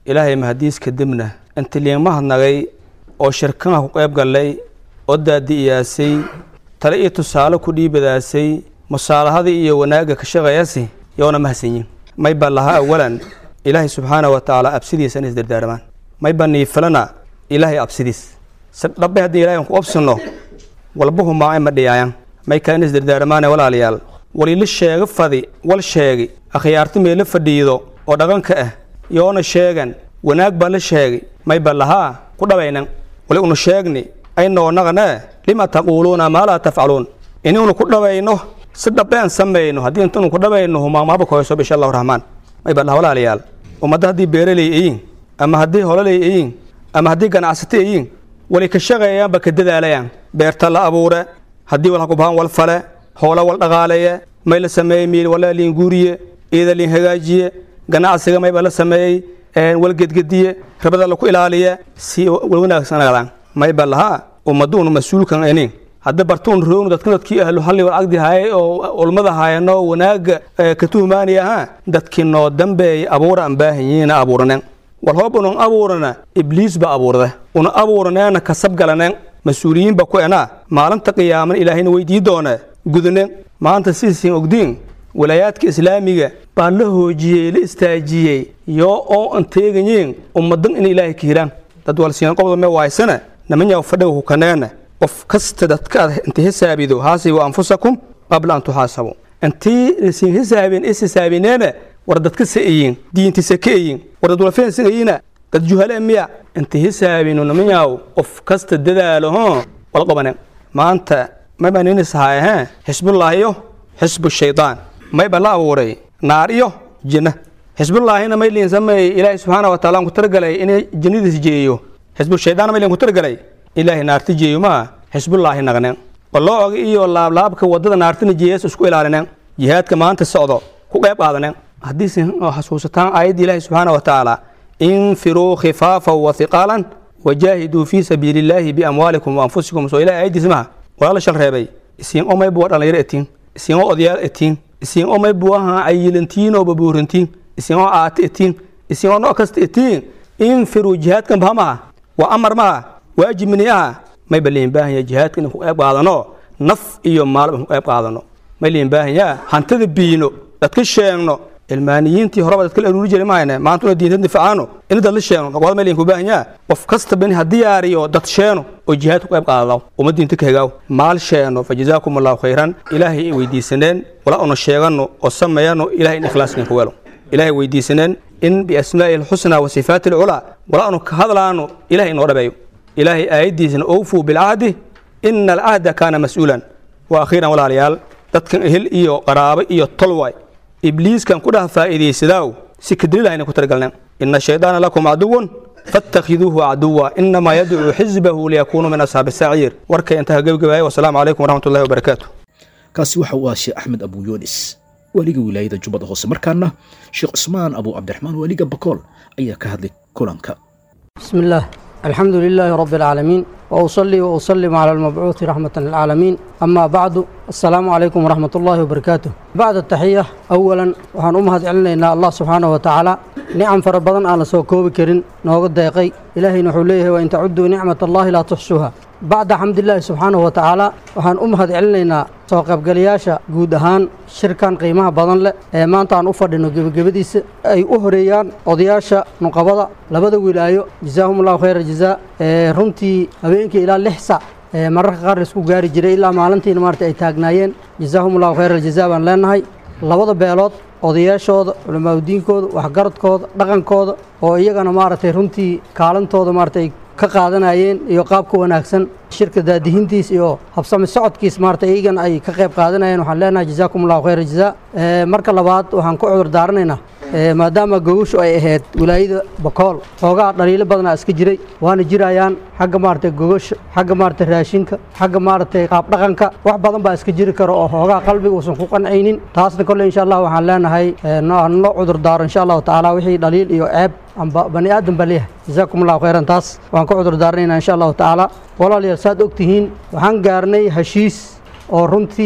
ilaahay mahadiis kadibna inti liinmahadnagay oo shirkanaha ku qayb gallay oo daadi'iyaasay tale iyo tusaale ku dhiibadaasay musaalahadii iyo wanaagga ka shaqeeyasi yoona mahadsanyin may ba lahaa awalan ilaahay subxaana wa tacaala absidiisa in isdardaarmaan may ba niifalana ilaahay absidiis si dhabbe haddii ilahay aan ku obsino walbahu maa ma dhiyaayan may kale in isdardaarmaane walaalayaal walila sheega fadi wal sheegi akhyaarti meela fadhiido oo dhaqanka ah yoona sheegan wanaag baa la sheegay may ba lahaa ku dhabaynan wali unu sheegni aynoo naqanee lima taquuluuna maa laa tafcaluun inuunu ku dhabayno si dhabbe aan samayno haddii intanu ku dhabayno humaamahaba koyso insha allahu raxmaan may ba laha walaalayaal ummadda haddii beeraley ayiin ama haddii hololey ayiin ama haddii ganacsata ayiin wali ka shaqeeyaanba ka dadaalayaan beerta la abuure haddii wal hakubahan wal fale hoola wal dhaqaaleeye may la sameeyey miil wala liin guuriye iida liin hagaajiye ganacsiga mayba la sameeyey wal gedgediye rabada laku ilaaliye si wal wanaagsanadaan mayba lahaa ummaduunu mas-uulkan inin hadda bartuun roognu dadka dadkii ahlu halli wal cagdi haayay oo ulmada haayano wanaaga ka tuhmaanaya ahaa dadkii noo dambeeyay abuura aan baahanyiina abuuranen wal hoob unan abuurana ibliis ba abuurda una abuuraneena kasab galanen mas-uuliyiinba ku enaa maalinta qiyaaman ilaahayna weydii doona gudanen maanta siisiin ogdiin walaayaadka islaamiga baa la hoojiyey la istaajiyey yoo oo an teegayiin ummadan in ilaahay ka hiraan dad walsiin qobda me waaysana namanyaa fadhiga ku kaneena qof kasta dadka ad inta hisaabido haasibu anfusakum qabla an tuxaasabu intii lasiin hisaabin is hisaabineena war dadka sa'ayin diintisa ka ayin war dad walfeensigayina dad juhale miya inta hisaabinu namanyaw qof kasta dadaalo hoo wal qabanen maanta mayba ninisahaaye hee xisbullaahi iyo xisbu shaydaan mayba la abuuray naar iyo jinna xisbullaahina may liin sameeyey ilaahay subxaana wa taala aan ku talagalay inay jinnadiis jeeyo xisbu shaydaana may liin ku talagalay ilaahay naarti jeeyo maa xisbullaahi naqnen waloo oga iyo laablaabka wadada naartina jeeyas isku ilaalinen jihaadka maanta socdo ku qayb qaadanen haddiise xasuusataan aayadda ilaahi subxaana wa tacaala infiruu khifaafan wa hiqaalan wajaahiduu fii sabiili illaahi biamwaalikum wa anfusikum soo ilahay aayaddiis maha walaala shal reebay isiin omay buwa dhalinyaro etiin isiin oo odayaal etiin isiin omay buwaha cayilantiin oo babuurantiin isiin oo aata etiin isiin oo nooc kasta etiin infiruu jihaadkan bahamaha waa amar maha waajib mini aha may ba liin baahanya jihaadka inaan ku qayb qaadano naf iyo maalba ku qayb qaadano may liin baahanyaa hantada biino dadka sheegno ilmaaniyiintii horeba dadka la aruuri jiray mahayne maanta una diinta difacaano in dad la sheegno noqoda may liin ku baahanyaa qof kastaba in ha diyaariyo dad sheeno oo jihaad ku qayb qaadadaw uma diinta ka hegaaw maal sheeno fa jazaakum allahu khayran ilaahay i weydiisaneen wala una sheegano oo sameeyano ilahay in ikhlaas idinku welo ilaahay weydiisaneen in biasmaa'ihi alxusnaa wa sifaati alculaa wala anu ka hadlaano ilahay inoo dhabeeyo ilaahay aayaddiisana owfuu bilcahdi ina alcahda kaana mas-uulan wa akhiiran walaalayaal dadkan ehel iyo qaraabo iyo tolwaay ibliiskan ku dhaha faa'iidaysadaaw si kadrilahayna ku talagalneen ina shaydaana lakum caduwun faattakhiduuhu caduwa inamaa yadcuu xisbahu liyakuunuu min ashaabi saciir warkay intaha gebagabaaya wasalaamu calaykum waraxmat ullahi wabarakaatu kaasi waxa uu ah sheekh axmed abu yunis waaliga wilaayada jubbada hoose markaana sheekh cusmaan abu cabdiraxmaan waaliga bakool ayaa ka hadlay kulanka بسم الله الحمد لله رب العالمين وأصلي وأسلم على المبعوث رحمة للعالمين أما بعد السلام عليكم ورحمة الله وبركاته بعد التحية أولا وحان أمهد علينا الله سبحانه وتعالى نعم فربضان على سوكوب كرين نوغد دايقي إلهي نحوليه وإن تعدوا نعمة الله لا تحصوها بعد حمد الله سبحانه وتعالى waxaan u mahad celinaynaa soo qaybgalayaasha guud ahaan shirkan qiimaha badan leh ee maanta aan u fadhino gebagabadiisa ay u horeeyaan odayaasha nuqabada labada wilaayo jazaahumullahu khayra jazaa ee runtii habeenkii ilaa lix sac ee mararka qaar la isku gaari jiray ilaa maalintiina maarata ay taagnaayeen jazaahumullahu khayra jazaa baan leenahay labada beelood odayaashooda culamaadudiinkooda waxgaradkooda dhaqankooda oo iyagana maaragtay runtii kaalintooda maaragtay ka qaadanayeen iyo qaabka wanaagsan shirka daadihintiis iyo habsami socodkiis maarata iyagan ay ka qayb qaadanayeen waxaan leenahay jazaakum allahu khayra jazaa marka labaad waxaan ku cudur daaranaynaa maadaama gogoshu ay ahayd wilaayada bakool xoogaa dhaliilo badanaa iska jiray waana jirayaan xagga maaragtay gogosha xagga maaragtay raashinka xagga maaragtay qaabdhaqanka wax badan baa iska jiri karo oo xoogaa qalbiga uusan ku qancaynin taasna kolle insha allah waxaan leenahay noo cudur daaro insha allahu tacaala wixii dhaliil iyo ceeb amba bani aadan baa leeyahay jazaakum allahu khayran taas waan ka cudur daaranaynaa insha allahu tacaala walaalayaal saad og tihiin waxaan gaarnay heshiis oo runtii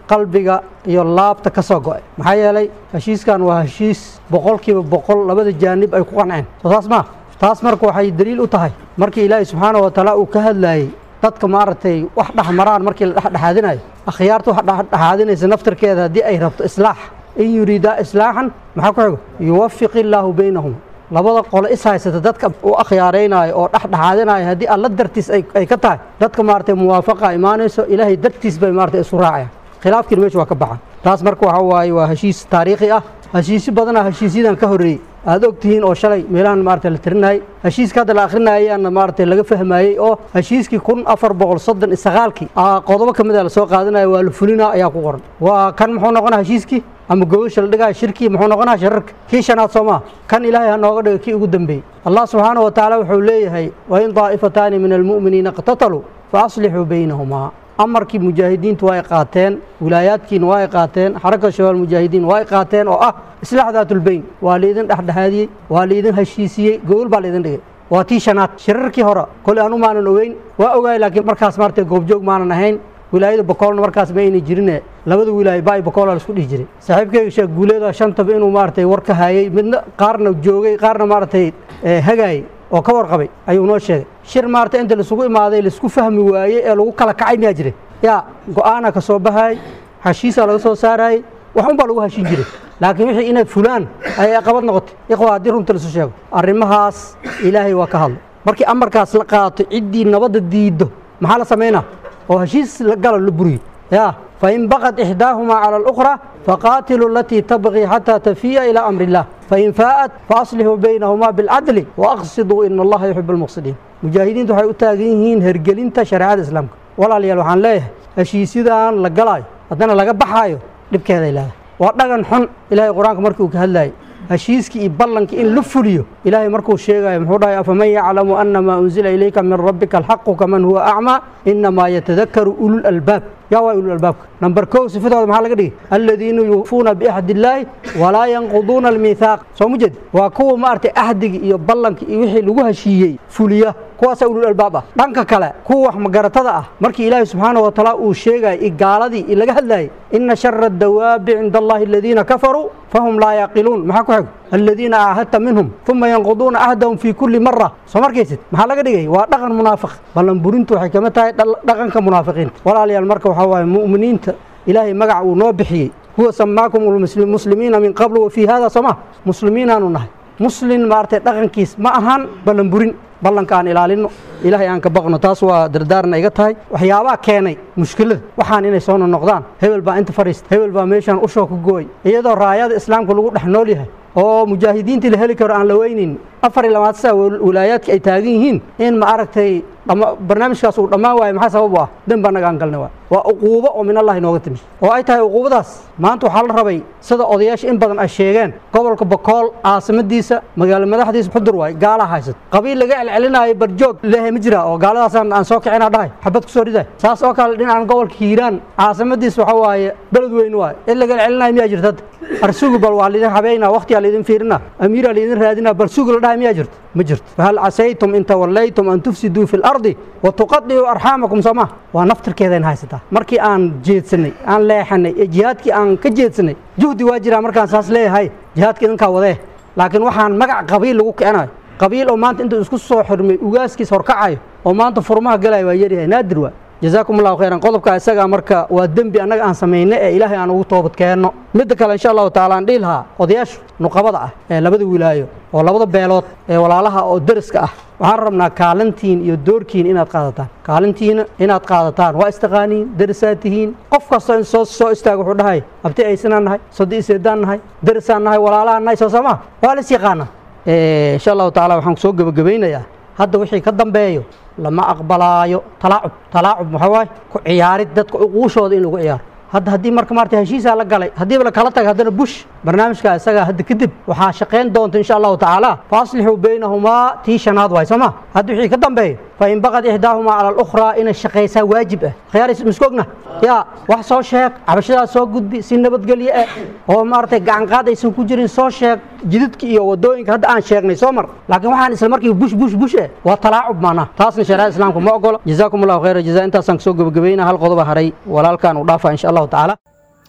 qalbiga iyo laabta ka soo go'ay maxaa yeelay heshiiskan waa heshiis boqolkiiba boqol labada jaanib ay ku qanceen soo taas maa taas marka waxay daliil u tahay markii ilaahay subxaanahu watacaala uu ka hadlaayey dadka maaragtay wax dhexmaraan markii la dhexdhexaadinayo akhyaarta wax dhexdhexaadinaysa naftarkeeda haddii ay rabto islaax in yuriidaa islaaxan maxaa ku xigo yuwafiq illaahu baynahum labada qole is haysata dadka u akhyaaraynaayo oo dhexdhexaadinayo haddii alla dartiis ay ka tahay dadka maaragtay muwaafaqa imaanayso ilaahay dartiis bay maaragtay isu raacayaan khilaafkiina meesha waa ka baxa taas marka waxa waaye waa heshiis taariikhi ah heshiisyo badanaa heshiisyadan ka horreeyey aad og tihiin oo shalay meelahan maarata la tirinayay heshiiska hadda la akhrinayayaana maarata laga fahmayey oo heshiiskii kun afar boqol soddon iyo sagaalkii qodobo ka mid a lasoo qaadanaya waa la fulinaa ayaa ku qoran waa kan muxuu noqonaa heshiiskii ama gobasha la dhigaya shirkii muxuu noqonaa shararka kii shanaad soo maa kan ilaahay ha nooga dhiga kii ugu dambeeyey allah subxaanahu wa tacaala wuxuu leeyahay wain daa'ifataani min almu'miniina iqtataluu fa aslixuu baynahumaa amarkii mujaahidiintu waa ay qaateen wilaayaadkiina waa ay qaateen xarakada shabaal mujaahidiin waa ay qaateen oo ah islaax daatulbeyn waa laidin dhexdhexaadiyey waa laidin heshiisiyey gogol baa laidin dhigay waa tii shanaad shirarkii hore kole anu maanan ogeyn waa ogaay laakiin markaas maarata goobjoog maanan ahayn wilaayada bokoolna markaas ma ayna jirine labada wilaayo ba bokoola laisku dhihi jiray saaxiibkeyga sheekh guuleeda shantaba inuu maaratay war ka hayey midna qaarna joogay qaarna maaratay hagaayey oo ka warqabay ayuu noo sheegay shir maarata inta laisugu imaaday laisku fahmi waayey ee lagu kala kacay miyaa jiray yaa go-aana ka soo baxaayey heshiisaa laga soo saarayey wax un baa lagu heshin jiray laakiin wixii inay fulaan ayay aqabad noqotay ikhwa haddii runta laisu sheego arrimahaas ilaahay waa ka hadlay markii amarkaas la qaato ciddii nabadda diiddo maxaa la samaynaa oo heshiis la galo la buriyo yaa fain baqad ixdaahumaa cala alukhra faqaatiluu alatii tabqii xataa tafiya ilaa amri illah fain faa'at faaslixuu baynahumaa bilcadli waaqsiduu ina allaha yuxibu almuqsidiin mujaahidiintu waxay u taagan yihiin hergelinta shareecada islaamka walaalayaal waxaan leeyahay heshiisyadan la galaayo haddana laga baxaayo dhibkeeday leedahay waa dhagan xun ilaahay qur-aanka markii uu ka hadlaayay heshiiskii iyo ballankii in la fuliyo ilaahay markuu sheegayo muxuu dhahay afaman yaclamu ana maa unzila ilayka min rabbika alxaqu kaman huwa acmaa inamaa yatadakaru ulul albaab yaa waa ulul albaabka namber kow sifadooda maxaa laga dhigay aladiina yuufuuna biaxdi illaahi walaa yanquduuna almiithaaq soo ma jeed waa kuwa maaragtay ahdiga iyo ballanka iyo wixii lagu heshiiyey fuliya kuwaasaa ulul albaab ah dhanka kale kuwa wax magaratada ah markii ilaahay subxaanahu wa tacaala uu sheegayay i gaaladii i laga hadlayay ina shara adawaabi cinda allahi aladiina kafaruu fahum laa yaqiluun maxaa ku xig aladiina aahadta minhum uma yanquduuna ahdahum fii kulli mara soo markaysid maxaa laga dhigay waa dhaqan munaafiq ballan burintu waxay kama tahay dhaqanka munaafiqiinta walaalayaal marka waxaa waaye mu'miniinta ilaahay magaca uu noo bixiyey huwa samaakum muslimiina min qablu wa fii hada soo ma muslimiinaanu nahay muslin maaragtay dhaqankiis ma ahan ballan burin ballanka aan ilaalino ilaahay aan ka baqno taas waa dardaarna iga tahay waxyaabaha keenay mushkilada waxaan inay soo nonoqdaan hebel baa inta fadhiista hebel baa meeshaan ushoo ka gooy iyadoo raayada islaamka lagu dhex nool yahay oo mujaahidiintii la heli karo aan la weynin afar iyo labaatan saa wilaayaadka ay taagan yihiin in ma aragtay barnaamijkaas uu dhammaan waayo maxaa sabab u ah dembi annaga aan galnay waay waa uquubo oo min allahi nooga timi oo ay tahay uquubadaas maanta waxaa la rabay sida odayaasha in badan ay sheegeen gobolka bokool caasimadiisa magaalo madaxdiisa xudur waay gaalaa haysat qabiil laga celcelinaayo barjoog leehay ma jira oo gaaladaasaan aan soo kicina dhahay xabad ku soo riday saas oo kale dhinacan gobolka hiiraan caasimadiisa waxa waaye beled weyn waay in laga celcelinayo miyaa jirta hadda arsugu bal waa laidin habeynaa waqtiyaa laidin fiirina amiiraa laidin raadinaa bal sugu la dhahay miyaa jirta ma jirto fahal casaytum in tawallaytum an tufsiduu fi lardi wa tuqadicuu arxaamakum soo ma waa naftirkeedayn haysataa markii aan jeedsanay aan leexanay ee jihaadkii aan ka jeedsanay juhdi waa jiraa markaan saas leeyahay jihaadka idinkaa wadee laakiin waxaan magac qabiil lagu kicinayo qabiil oo maanta intuu isku soo xirmay ugaaskiis horkacayo oo maanta furmaha galaya waa yaryahay naadir waa jazaakum allahu khayran qodobka isagaa marka waa dembi annaga aan samayna ee ilaahay aan ugu toobad keenno midda kale insha allahu taala aan dhihi lahaa odayaashu nuqabada ah ee labada wilaayo oo labada beelood ee walaalaha oo deriska ah waxaan rabnaa kaalintiin iyo doorkiin inaad qaadataan kaalintiina inaad qaadataan waa istaqaaniin derisaad tihiin qof kastoo in soo soo istaaga wuxuu dhahay abti aysanaan nahay sodi iseedaan nahay derisaan nahay walaalahaan nahay soo samaa waa la is yaqaana insha allahu taala waxaan soo gebagabaynayaa hadda wixii ka dambeeyo lama aqbalaayo talaacub talaacub maxaa waaye ku ciyaarid dadka uquushooda in lagu ciyaaro hadda haddii marka maarta heshiisaa la galay haddiiba la kala taga haddana bush barnaamijka isagaa hadda kadib waxaa shaqayn doonta insha allahu tacaala faaslixuu baynahumaa tii shanaad waay soo ma hadda wixii ka dambeeyo fain baqad ixdaahumaa cala alukhraa inay shaqaysaa waajib ah khiyaaris miskoogna yaa wax soo sheeg cabashadaas soo gudbi si nabadgelye ah oo maaragtay gacanqaad aysan ku jirin soo sheeg jidadka iyo wadooyinka hadda aan sheegnay soo mar laakiin waxaan isla markii bush bush bush eh waa talaacub maanaa taasna shareecada islaamka ma ogolo jazaakum allahu khayra jazaa intaasaan kasoo gebagabayna hal qodoba haray walaalkaan u dhaafa insha allahu tacaala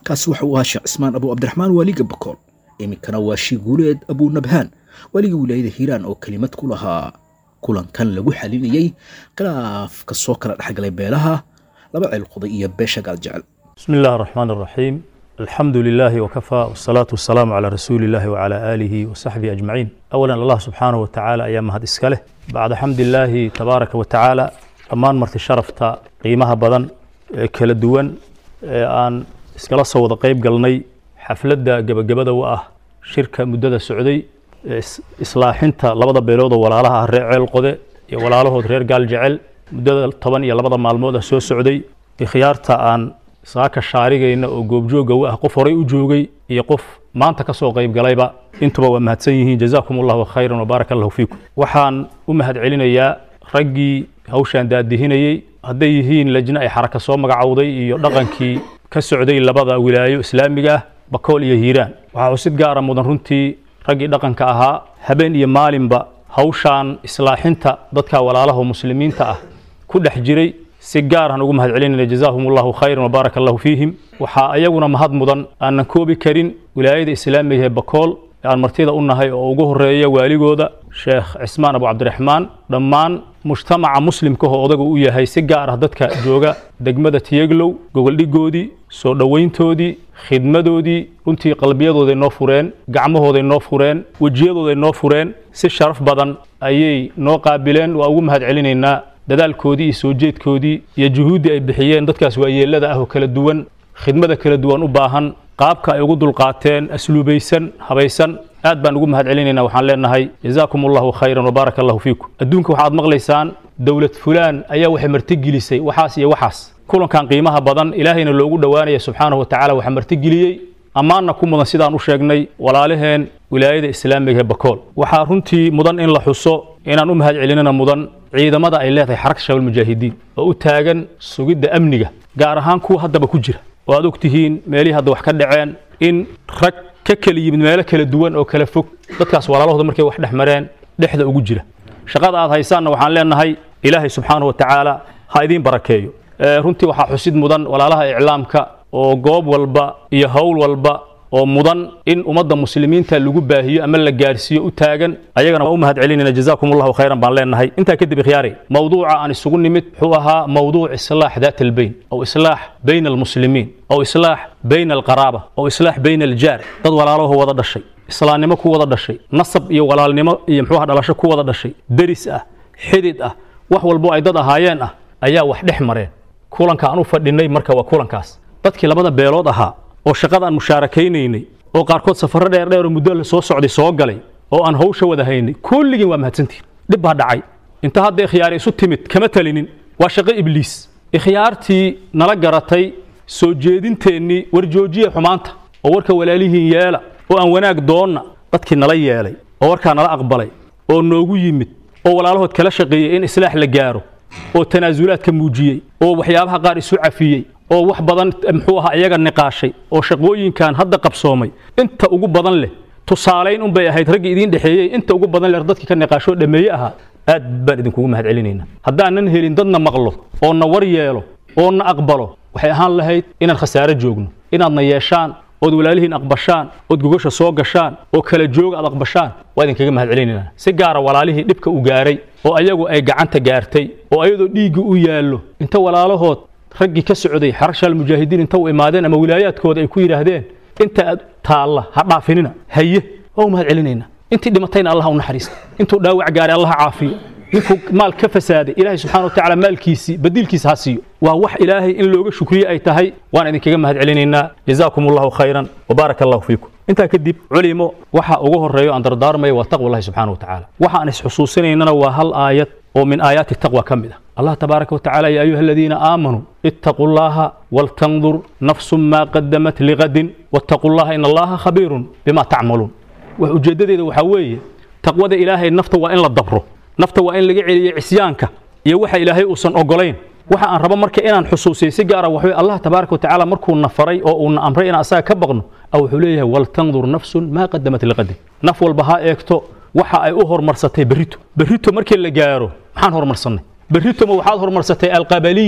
kaasi waxa uu ahaa sheekh cismaan abu cabdiraxmaan waaliga bakool iminkana waa shiguuleed abu nabhaan waaligii wilaayada hiiraan oo kelimad ku lahaa kulankan lagu xalinayey khilaafka soo kala dhexgalay beelaha laba ceelquday iyo beesha gaaljecel بسم الله الرحمن الرحيم الحمد لله وكفى والصلاة والسلام على رسول الله وعلى آله وصحبه أجمعين أولا الله سبحانه وتعالى أيام هذا إسكاله بعد حمد الله تبارك وتعالى أمان مرت شرفتا قيمها بدن إيه، كلا دوان إيه، آن إسكالا صوت قيب قلني حفلة قبل قبل وآه شركة مدة سعودي إس- إصلاحنتا لبدا بيلودا ولا لها الرعي القدة ولا له رير قال جعل مدة طبعا يا لبدا مالمودة سو سعودي khiyaarta aan saaka shaarigayna oo goobjooga u ah qof horay u joogay iyo qof maanta ka soo qayb galayba intuba waa mahadsan yihiin jazaakum allahu khayran wabaaraka allahu fiikum waxaan u mahad celinayaa raggii hawshaan daadihinayey hadday yihiin lajna ay xaraka soo magacowday iyo dhaqankii ka socday labada wilaayo islaamiga ah bakool iyo hiiraan waxaa xusid gaara mudan runtii raggii dhaqanka ahaa habeen iyo maalinba hawshaan islaaxinta dadka walaalaha muslimiinta ah ku dhex jiray si gaar aan ugu mahad celinayna jazaahum allahu khayran wabaaraka allahu fiihim waxaa ayaguna mahad mudan aanan koobi karin wilaayada islaamiga ee bakool ee aan martida u nahay oo ugu horeeya waaligooda sheekh cismaan abu cabdiraxmaan dhammaan mujtamaca muslimkahoo odaga u yahay si gaar ah dadka jooga degmada tiyeglow gogoldhigoodii soo dhowayntoodii khidmadoodii runtii qalbiyadooday noo fureen gacmahooday noo fureen wejiyadooday noo fureen si sharaf badan ayay noo qaabileen waa ugu mahad celinaynaa dadaalkoodii iyo soo jeedkoodii iyo juhuuddii ay bixiyeen dadkaas waayeelada ah oo kala duwan khidmada kala duwan u baahan qaabka ay ugu dulqaateen asluubaysan habaysan aad baan ugu mahad celinaynaa waxaan leenahay jazaakum allahu khayran wabaaraka allahu fiikum adduunka waxaad maqlaysaan dowlad fulaan ayaa waxay martigelisay waxaas iyo waxaas kulankan qiimaha badan ilaahayna loogu dhowaanaya subxaanahu wa tacaala waxaa martigeliyey ammaanna ku mudan sidaan u sheegnay walaalaheen wilaayada islaamiga ee bakool waxaa runtii mudan in la xuso inaan u mahad celinana mudan ciidamada ay leedahay xaragta shabaab mujaahidiin oo u taagan sugidda amniga gaar ahaan kuwa haddaba ku jira oo aad ogtihiin meelihii hadda wax ka dhaceen in rag ka kala yimid meelo kala duwan oo kala fog dadkaas walaalahooda markay wax dhex mareen dhexda ugu jira shaqada aad haysaanna waxaan leenahay ilaahay subxaanahu wa tacaala ha idiin barakeeyo Ee, runtii waxaa xusid mudan walaalaha iclaamka oo goob walba iyo howl walba oo mudan in ummadda muslimiinta lagu baahiyo ama la gaarsiiyo u taagan ayagana waa u mahad celinayna jazaakum allahu khayran baan leenahay intaa kadib ikhyaari mowduuca aan isugu nimid wuxuu ahaa mowduuc islaax daat albayn aw islaax bayna almuslimiin aw islaax bayna alqaraaba aw islaax bayna aljaar dad walaalaho wada dhashay islaamnimo ku wada dhashay nasab iyo walaalnimo iyo muxuu ahaa dhalasho ku wada dhashay deris ah xidid ah wax walbo ay dad ahaayeen ah ayaa wax dhex mareen kulanka aan u fadhinay marka waa kulankaas dadkii labada beelood ahaa oo shaqadaan mushaarakaynay oo qaarkood safarro dheer dheer oo muddo la soo socday soo galay oo aan hawsha wada haynay kulligiin waa mahadsantihin dhib baa dhacay inta hadda ikhyaari isu timid kama talinin waa shaqo ibliis ikhyaartii nala garatay soo jeedinteennii war joojiya xumaanta oo warka walaalihiin yeela oo aan wanaag doonna dadkii nala yeelay oo warkaa nala aqbalay oo noogu yimid oo walaalahood kala shaqeeyey in islaax la gaaro oo tanaasulaadka muujiyey oo waxyaabaha qaar isu cafiyey oo wax badan muxuu ahaa iyaga niqaashay oo shaqooyinkan hadda qabsoomay inta ugu badan leh tusaalayn unbay ahayd raggii idiin dhexeeyey inta ugu badan leh dadkii ka niqaashoo dhameeye ahaa aad baan idinkugu mahad celinaynaa haddaanan helin dadna maqlo oo na war yeelo oo na aqbalo waxay ahaan lahayd inaan khasaare joogno inaadna yeeshaan ood walaalihiin aqbashaan ood gogasha soo gashaan oo kala jooga aad aqbashaan waa idinkaga mahad celinaynaa si gaara walaalihii dhibka u gaaray oo ayagu ay gacanta gaartay oo ayadoo dhiigga u yaallo inta walaalahood raggii ka socday xarashaal mujaahidiin inta u imaadeen ama wilaayaadkooda ay ku yidhaahdeen inta aad taalla ha dhaafinina haye waa u mahad celinaynaa intii dhimatayna allah u naxariista intuu dhaawac gaaray allah caafiyo ninkuu maal ka fasaaday ilaahay subxaana wa tacaala maalkiisii badiilkiisa ha siiyo waa wax ilaahay in looga shukriye ay tahay waan idinkaga mahad celinaynaa jazaakum allahu khayran wabaaraka allahu fiikum intaa kadib culimo waxa ugu horeeyo aan dardaarmaya waa taqwa allahi subxaana wa tacaala waxa aan isxusuusinaynana waa hal aayad oo min aayaati taqwa ka mid ah allah tabaaraka watacaala ya ayuha aladiina aamanuu ittaquu llaha waltandur nafsu maa qadamat ligadin wattaquu llaha in allaha khabiirun bima tacmaluun wax ujeeddadeeda waxaa weeye taqwada ilaahay nafta waa in la dabro nafta waa in laga celiyo cisyaanka iyo waxa ilaahay uusan ogolayn waxa aan rabo marka inaan xusuusiyo si gaara waxaweye allah tabaaraka watacaala markuu na faray oo uuna amray inaan asaga ka baqno a wuxuu leeyahay waltandur nafsun maa qadamat liqadin naf walba ha eegto waxa ay u horumarsatay berrito berrito markii la gaaro maxaan horumarsannay berrito ma waxaad horumarsatay alqabaliya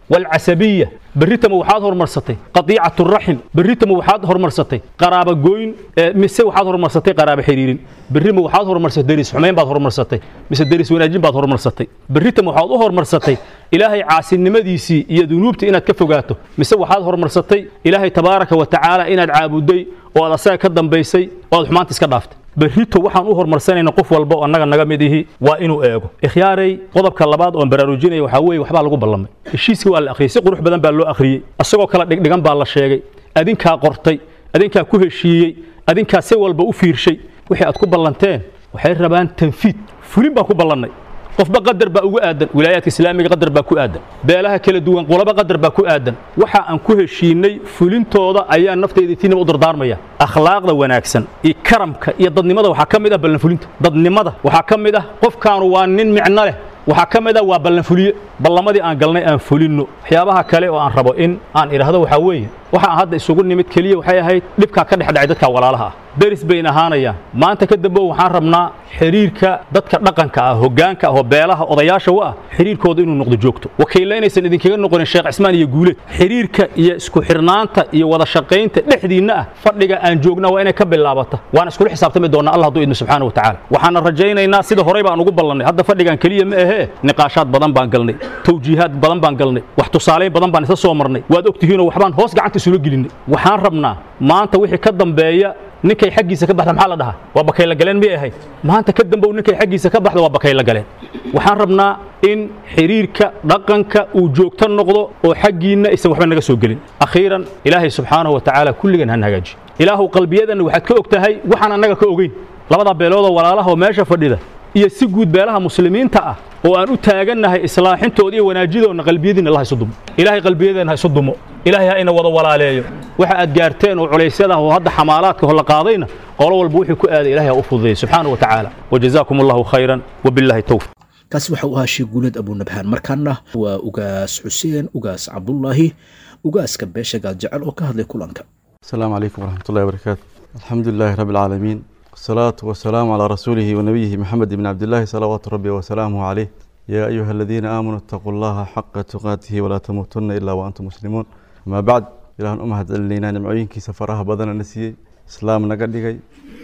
walcasabiya berritama waxaad horumarsatay qadiicatu raxim berritama waxaad horumarsatay qaraaba gooyn mise waxaad horumarsatay qaraaba xiriirin berrima waxaad horumarsatay deris xumayn baad horumarsatay mise deris wanaajin baad horumarsatay berritama waxaad u horumarsatay ilaahay caasinimadiisii iyo dunuubta inaad ka fogaato mise waxaad horumarsatay ilaahay tabaaraka wa tacaala inaad caabuday oo aad asaga ka dambaysay oo aad xumaanta iska dhaaftay berrito waxaan u horumarsanayna qof walba oo annaga naga mid ihi waa inuu eego ikhyaaray qodobka labaad oon baraarujinaya waxaa weeye waxbaa lagu ballamay heshiiskii waa la akhriyey si qurux badan baa loo akhriyey asagoo kala dhigdhigan baa la sheegay adinkaa qortay adinkaa ku heshiiyey adinkaa si walba u fiirshay wixii aad ku ballanteen waxay rabaan tanfiid fulin baan ku ballannay qofba qadar baa ugu aadan wilaayaadka islaamiga qadar baa ku aadan beelaha kala duwan qolaba qadar baa ku aadan waxa aan ku heshiinay fulintooda ayaa nafteyda tiinaba u dardaarmaya akhlaaqda wanaagsan iyo karamka iyo dadnimada waxaa ka mid ah ballanfulinta dadnimada waxaa ka mid ah qofkaanu waa nin micno leh waxaa ka mid ah waa ballanfuliye ballamadii aan galnay aan fulinno waxyaabaha kale oo aan rabo in aan idhaahdo waxaa weeye waxa aan hadda isugu nimid keliya waxay ahayd dhibkaa ka dhex dhacay dadka walaalaha ah deris bayn ahaanayaan maanta ka dambe waxaan rabnaa xiriirka dadka dhaqanka ah hoggaanka ah oo beelaha odayaasha u ah xiriirkooda inuu noqdo joogto wakiilla inaysan idinkaga noqonin sheekh cismaan iyo guuleed xiriirka iyo isku xirnaanta iyo wada shaqaynta dhexdiinna ah fadhiga aan joogna waa inay ka bilaabata waan iskula xisaabtami doonaa allah hadduu idmo subxaana wa tacaala waxaana rajaynaynaa sida horey baan ugu ballannay hadda fadhigan keliya ma ahee niqaashaad badan baan galnay tawjiihaad badan baan galnay wax tusaalayn badan baan isa soo marnay waad ogtihiinoo waxbaan hoos gacanta isula gelinay waxaan rabnaa maanta wixii ka dambeeya ninkay xaggiisa ka baxda maxaa la dhahaa waa bakayla galeen miyay ahayd maanta ka dambow ninkay xaggiisa ka baxda waa bakayla galeen waxaan rabnaa in xiriirka dhaqanka uu joogto noqdo oo xaggiinna aysan waxba naga soo gelin akhiiran ilaahay subxaanahu wa tacaala kulligan han hagaajiyo ilaahu qalbiyadanna waxaad ka og tahay waxaan annaga ka ogeyn labadaa beeloodoo walaalaha oo meesha fadhida iyo si guud beelaha muslimiinta ah oo aan u taagannahay islaaxintooda iyo wanaajidoonna qalbiyadiinna allah isu dumo ilaahay qalbiyadeenna ha isu dumo ilaahay ha ina wada walaaleeyo waxa aad gaarteen oo culaysyada oo hadda xamaalaadka hola qaadayna qolo walba wuxuu ku aaday ilahay ha u fududeeyo subxaanahu wa tacaala wajazaakum allahu khayran wabillahi towfiq kaasi waxa uu ahaa sheekh guuleed abunabhaan markaana waa ugaas xuseen ugaas cabdullaahi ugaaska beesha gaaljecel oo ka hadlay kulanka السلام عليكم ورحمة الله وبركاته الحمد لله رب العالمين والصلاة والسلام على رسوله ونبيه محمد بن عبد الله صلوات ربي وسلامه عليه يا أيها الذين آمنوا اتقوا الله حق تقاته ولا تموتن إلا وأنتم مسلمون ما بعد إلى أن أمهد لنا نمعين كي سفرها بدنا نسيي إسلام نقدقي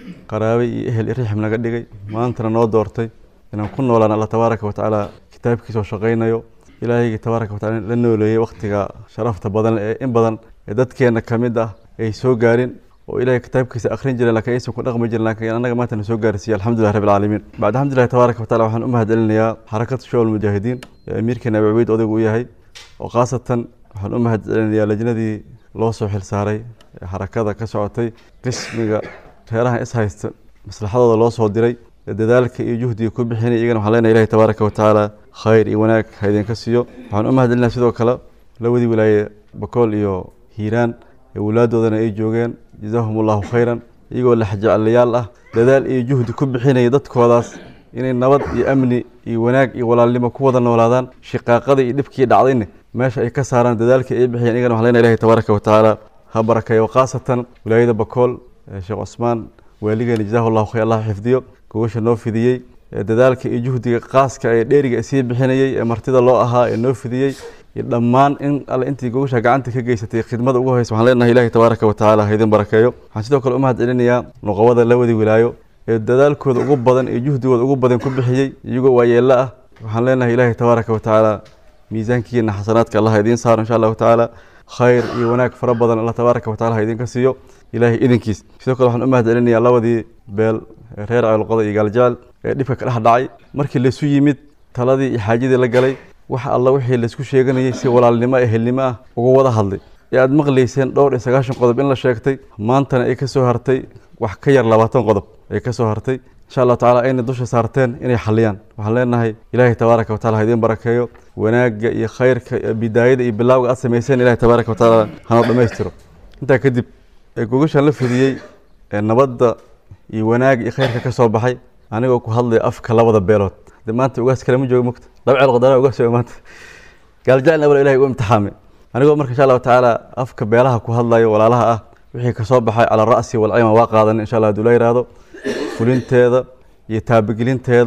قرابي أهل إريحم نقدقي ما أنت نو دورتي إن كنا ولا الله تبارك وتعالى كتاب كيسو شقينا يو إلهي تبارك وتعالى لأنه لي وقتك شرفت بدن إن بدن dadkeena ka mid ah ay soo gaarin oo ilaahay kitaabkiisa akhrin jireen laakiin aysan ku dhaqmi jirin laakiin annaga maanta na soo gaarsiiya alxamdulilah rabbi alcaalamiin bacd alxamdulilah tabaaraka wataala waxaan u mahadcelinayaa xarakada showal mujaahidiin ee amiirkeena abi cubeyd odaygu u yahay oo khaasatan waxaan u mahadcelinayaa lajnadii loo soo xilsaaray ee xarakada ka socotay qismiga reerahan is haysta maslaxadooda loo soo diray ee dadaalka iyo juhdiga ku bixinay iyagana waxaan leenahay ilahi tabaaraka watacaala khayr iyo wanaag ha idinka siiyo waxaan u mahadcelinayaa sidoo kale lawadii wilaaye bakool iyo hiiraan ee walaaddoodana ay joogeen jazaahum allahu khayran iyagoo laxjeclayaal ah dadaal iyo juhdi ku bixinaya dadkoodaas inay nabad iyo amni iyo wanaag iyo walaalnimo ku wada noolaadaan shiqaaqadii iyo dhibkii dhacdayna meesha ay ka saaraan dadaalkii ay bixiyeen iyagana waxaan leenahay ilahi tabaaraka watacaala ha barakeeyo khaasatan wilaayada bakool sheekh cusmaan waaligeena jazaahu allahu khayr allah xifdiyo gogasha noo fidiyey dadaalka iyo juhdiga qaaska ee dheeriga sii bixinayey ee martida loo ahaa ee noo fidiyey iyo dhammaan in alle intii gogasha gacanta ka geysatay khidmada ugu horeysa waxaan leenahay ilahi tabaaraka watacaala ha idin barakeeyo waxaan sidoo kale u mahad celinayaa nuqabada labadii wilaayo ee dadaalkooda ugu badan iyo juhdigooda ugu badan ku bixiyey iyagoo waayeello ah waxaan leenahay ilahi tabaaraka watacaala miisaankiina xasanaadka allah idiin saaro insha allahu tacaala khayr iyo wanaag fara badan allah tabaaraka wataala ha idinka siiyo ilaahay idinkiis sidoo kale waxaan u mahad celinayaa labadii beel ee reer ceelqoda iyo gaaljecel ee dhibka ka dhex dhacay markii laysu yimid taladii iyo xaajadii la galay wax alla wixii laysku sheeganayay si walaalnimo ehelnimo ah uga wada hadlay ee aada maqlayseen dhowr iyo sagaashan qodob in la sheegtay maantana ay ka soo hartay wax ka yar labaatan qodob ay ka soo hartay insha allahu tacala ayna dusha saarteen inay xaliyaan waxaan leenahay ilaahay tabaaraka watacala ha idiin barakeeyo wanaagga iyo khayrka iyo bidaayada iyo bilaawga aad samayseen ilahay tabaaraka watacaala hanoo dhammaystiro intaa kadib ee gogashan la fidiyey ee nabadda iyo wanaagga iyo khayrka ka soo baxay anigoo ku hadlaya afka labada beelood de maanta ugaas kale ma joogo mogta laba ceel qodana ugaas jooga maanta gaaljacelna wala ilahay ugu imtixaamay anigoo marka insha allahu tacaala afka beelaha ku hadlayo walaalaha ah wixii kasoo baxay cala ra'si walcima waa qaadan insha allah haduu la yihahdo fulinteeda iyo taabagelinteeda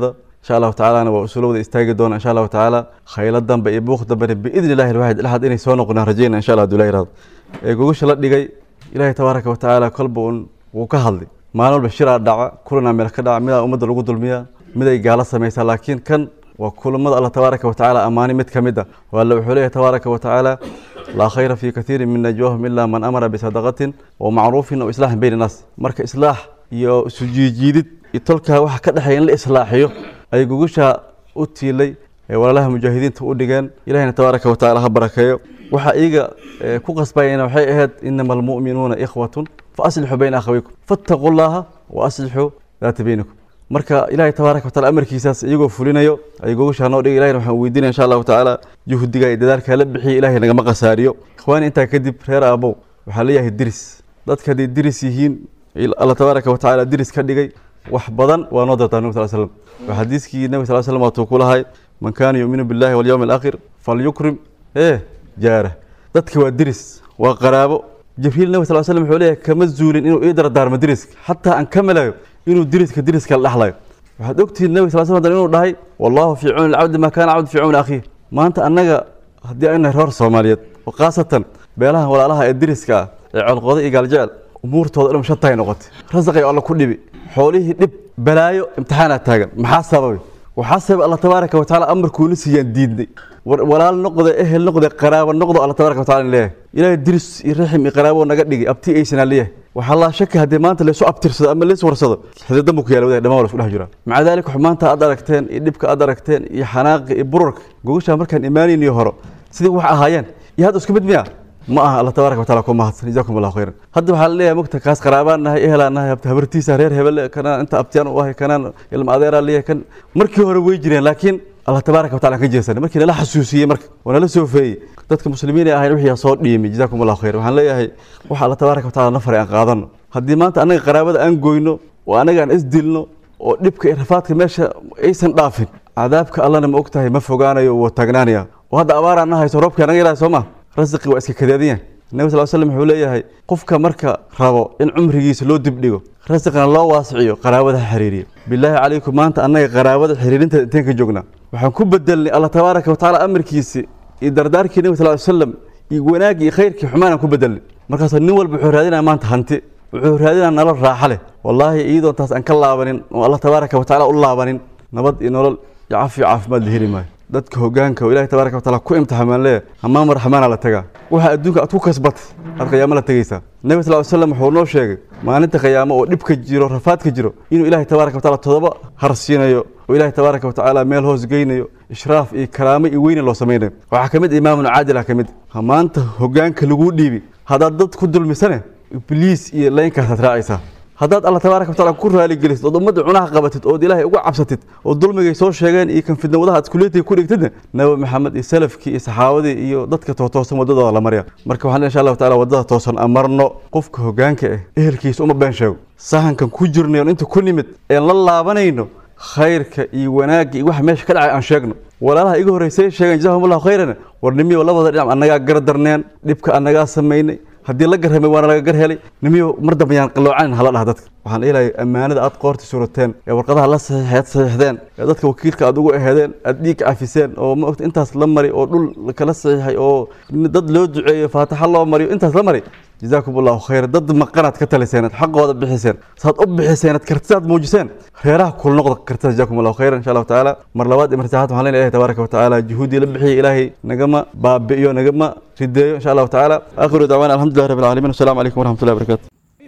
insha allahu tacaalana waa usula wada istaagi doona insha allahu tacaala khaylo dambe iyo buuq dambena biidni illahi alwaxid ilaxad inay soo noqonaan rajayna insha allah haduu yirahdo ee gogasha la dhigay ilaahay tabaaraka wa tacaala kolba un wuu ka hadlay maalin walba shiraa dhaca kulanaa meel ka dhaca midaa ummadda lagu dulmiyaa miday gaalo samaysaa laakiin kan waa kulamada allah tabaaraka wa tacaala ammaani mid ka mid a waalla wuxuu leeyahay tabaaraka wa tacaala laa khayra fii kathiirin min najwaahum ilaa man amara bisadaqatin wa macruufin aw islaaxin bayna naas marka islaax iyo isu jiijiidid iyo tolkaa waxa ka dhexeeya in la islaaxiyo ay gogushaa u tiilay ee walaalaha mujaahidiinta u dhigeen ilahina tabaaraka wa tacaala ha barakeeyo waxaa iyaga ku qasbayana waxay ahayd inama almu'minuuna ikhwatun fa aslixuu bayna akhawaykum fattaquu llaha wa aslixuu daata baynakum marka ilaahay tabaaraka wataala amarkiisaas iyagoo fulinayo ay gogoshaa noo dhigay ilahina waxaan weydiinaya insha allahu tacaala juhdiga iyo dadaalka la bixiya ilahay nagama khasaariyo ikhwaani intaa kadib reer aabow waxaa leeyahay diris dadka hadday diris yihiin alla tabaaraka wa tacaala diris ka dhigay wax badan waa noo dartaa nabi sal slam waa xadiiskii nabi sal slam waatuu ku lahay man kaana yuuminu billahi walyawmi alaakhir falyukrim ee jaara dadka waa diris waa qaraabo jibriil nabi sal slam wuxuu leeyahay kama zuulin inuu ii dardaarmo diriska xataa aan ka melayo inuu diriska diriska la dhexlayo waxaad ogtihiin nabi sal slam inuu dhahay wallahu fii cuni alcabdi maa kaana cabdu fii cuni akhiih maanta annaga haddii aynu nahay reer soomaaliyeed oo khaasatan beelaha walaalaha ee diriska ah ee colqooda iyo gaaljecel umuurtooda dhan shantaay noqotay rasaqay alla ku dhibi xoolihii dhib balaayo imtixaanaad taagan maxaa sababay waxaa sababay alla tabaaraka wa tacaala amarkuuna siiyaan diidnay walaal noqde ehel noqde qaraabo noqdo alla tabaaraka wa taala leeyahay ilaahay diris iyo raxim iyo qaraabo naga dhigay abti aysanaa leeyahay waxaa laa shaki haddii maanta laysu abtirsado ama lays warsado xididan buu ku yaala wadahay dhamaan waa la isku dhex jiraa maca daalika wax maanta aad aragteen iyo dhibka aad aragteen iyo xanaaqa iyo bururka gogashaa markaan imaanayniyo horo sidii wax ahaayeen iyo hadda isku mid miya ma aha alla tabaaraka wa taala ku mahadsan jazaakum allahu khayran hadda waxaa la leeyahay mugta kaas qaraabaan nahay ehelaan nahay habartiisa reer hebel kanaan inta abtiyaan u ahay kanaan ilma adeeraa leeyahay kan markii hore way jireen laakiin allah tabaaraka wa taala ka jeesanay markii nala xasuusiyey marka oo nala soo feeyey dadka muslimiin ee ahayn wixii soo dhiimay jazaakum allahu khayran waxaan leeyahay waxa allah tabaaraka wa taala na faray aan qaadano haddii maanta annaga qaraabada aan goyno oo annaga aan isdilno oo dhibka iyo rafaadka meesha aysan dhaafin cadaabka allana ma og tahay ma fogaanayo wuu taagnaanaya oo hadda abaaraan na hayso roobkii anaga ilaahay soo ma rasiqi waa iska kadeediyan nabi sal slam wuxuu leeyahay qofka marka rabo in cumrigiisa loo dibdhigo rasiqna loo waasiciyo qaraabada ha xiriiriyo bilaahi calaykum maanta annaga qaraabada xiriirinteeda inteen ka joognaa waxaan ku bedelnay allah tabaaraka wa tacaala amarkiisi iyo dardaarkii nabi sal slam iyo wanaaggii iyo khayrkii xumaanaan ku bedelnay markaasoo nin walba wuxuu raadinaya maanta hanti wuxuu raadinaya nolol raaxa leh wallaahi iyadoon taas aan ka laabanin oo allah tabaaraka wa tacaala u laabanin nabad iyo nolol iyo cafi iyo caafimaad la heli maayo dadka hogaanka oo ilahi tabaaraka wa taala ku imtixaamaan leeyahay hamaama raxmaana la tagaa waxa adduunka aad ku kasbatay aad qiyaamo la tegaysaa nabi sal ly slam wuxuu noo sheegay maalinta qiyaamo oo dhibka jiro rafaadka jiro inuu ilaahay tabaaraka wa taala todoba harsiinayo oo ilaahay tabaaraka wa tacaala meel hoos geynayo ishraaf iyo karaamo iyo weyne loo samaynayo waxaa ka mid imaamun caadil ah ka mid ha maanta hogaanka laguu dhiibi haddaad dad ku dulmisane ibliis iyo laynkaasaad raacaysaa haddaad alla tabaaraka wa taala ku raaligelisid ood ummadda cunaha qabatid ood ilaahay uga cabsatid oo dulmigay soo sheegeen iyo kan fidnawadaha aad iskuleetiga ku dhigtidna nabi maxamed iyo salafkii iyo saxaabadii iyo dadka tootoosan waddadooda la marya marka waxaan insha allahu taala waddada toosan amarno qofka hogaanka ah ehelkiisa uma been sheego sahankan ku jirnay oon inta ku nimid een la laabanayno khayrka iyo wanaagga iyo waxa meesha ka dhacay aan sheegno walaalaha iga horreysay sheegeen jazahum allahu khayran warnimiyo labada dhinac annagaa gardarneen dhibka annagaa samaynay haddii la garramay waana laga gar helay nimiyo mar dambe yaan qaloocanin hala dhaha dadka waxaan ilahay ammaanada aad qoorta surateen ee warqadaha la saxiixeed saxiixdeen ee dadka wakiilka aad ugu ehedeen aad dhiig cafiseen oo ma ogta intaas la mari oo dhul kala saxiixay oo dad loo duceeyo faataxa loo mariyo intaas la mari jazaakum allahu khayra dad maqanaad ka taliseen aad xaqooda bixiseen saad u bixiseen aad kartidaad muujiseen reeraha kul noqda kartida jazaakum allahu khayran insha allahu tacaala mar labaad iyo mar saxaad waxaan leenahay ilahi tabaaraka wa tacaala juhuudii la bixiyay ilaahay nagama baabi'iyo nagama rideeyo insha allahu tacaala aakhiru dacwaana alxamdulillahi rabbi العالمين والسلام عليكم ورحمة الله وبركاته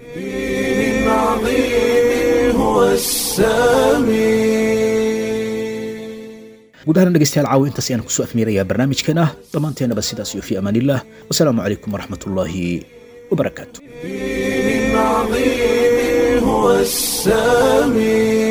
هو السميع guud ahaan dhegeystayaal caawa intaas ayaan kusoo afmiirayaa barnaamijkan ah dhammaanteenaba sidaas iyo fi amaan illah wasalaamu calaykum waraxmat ullaahi wabarakaatu العظيم هو السميع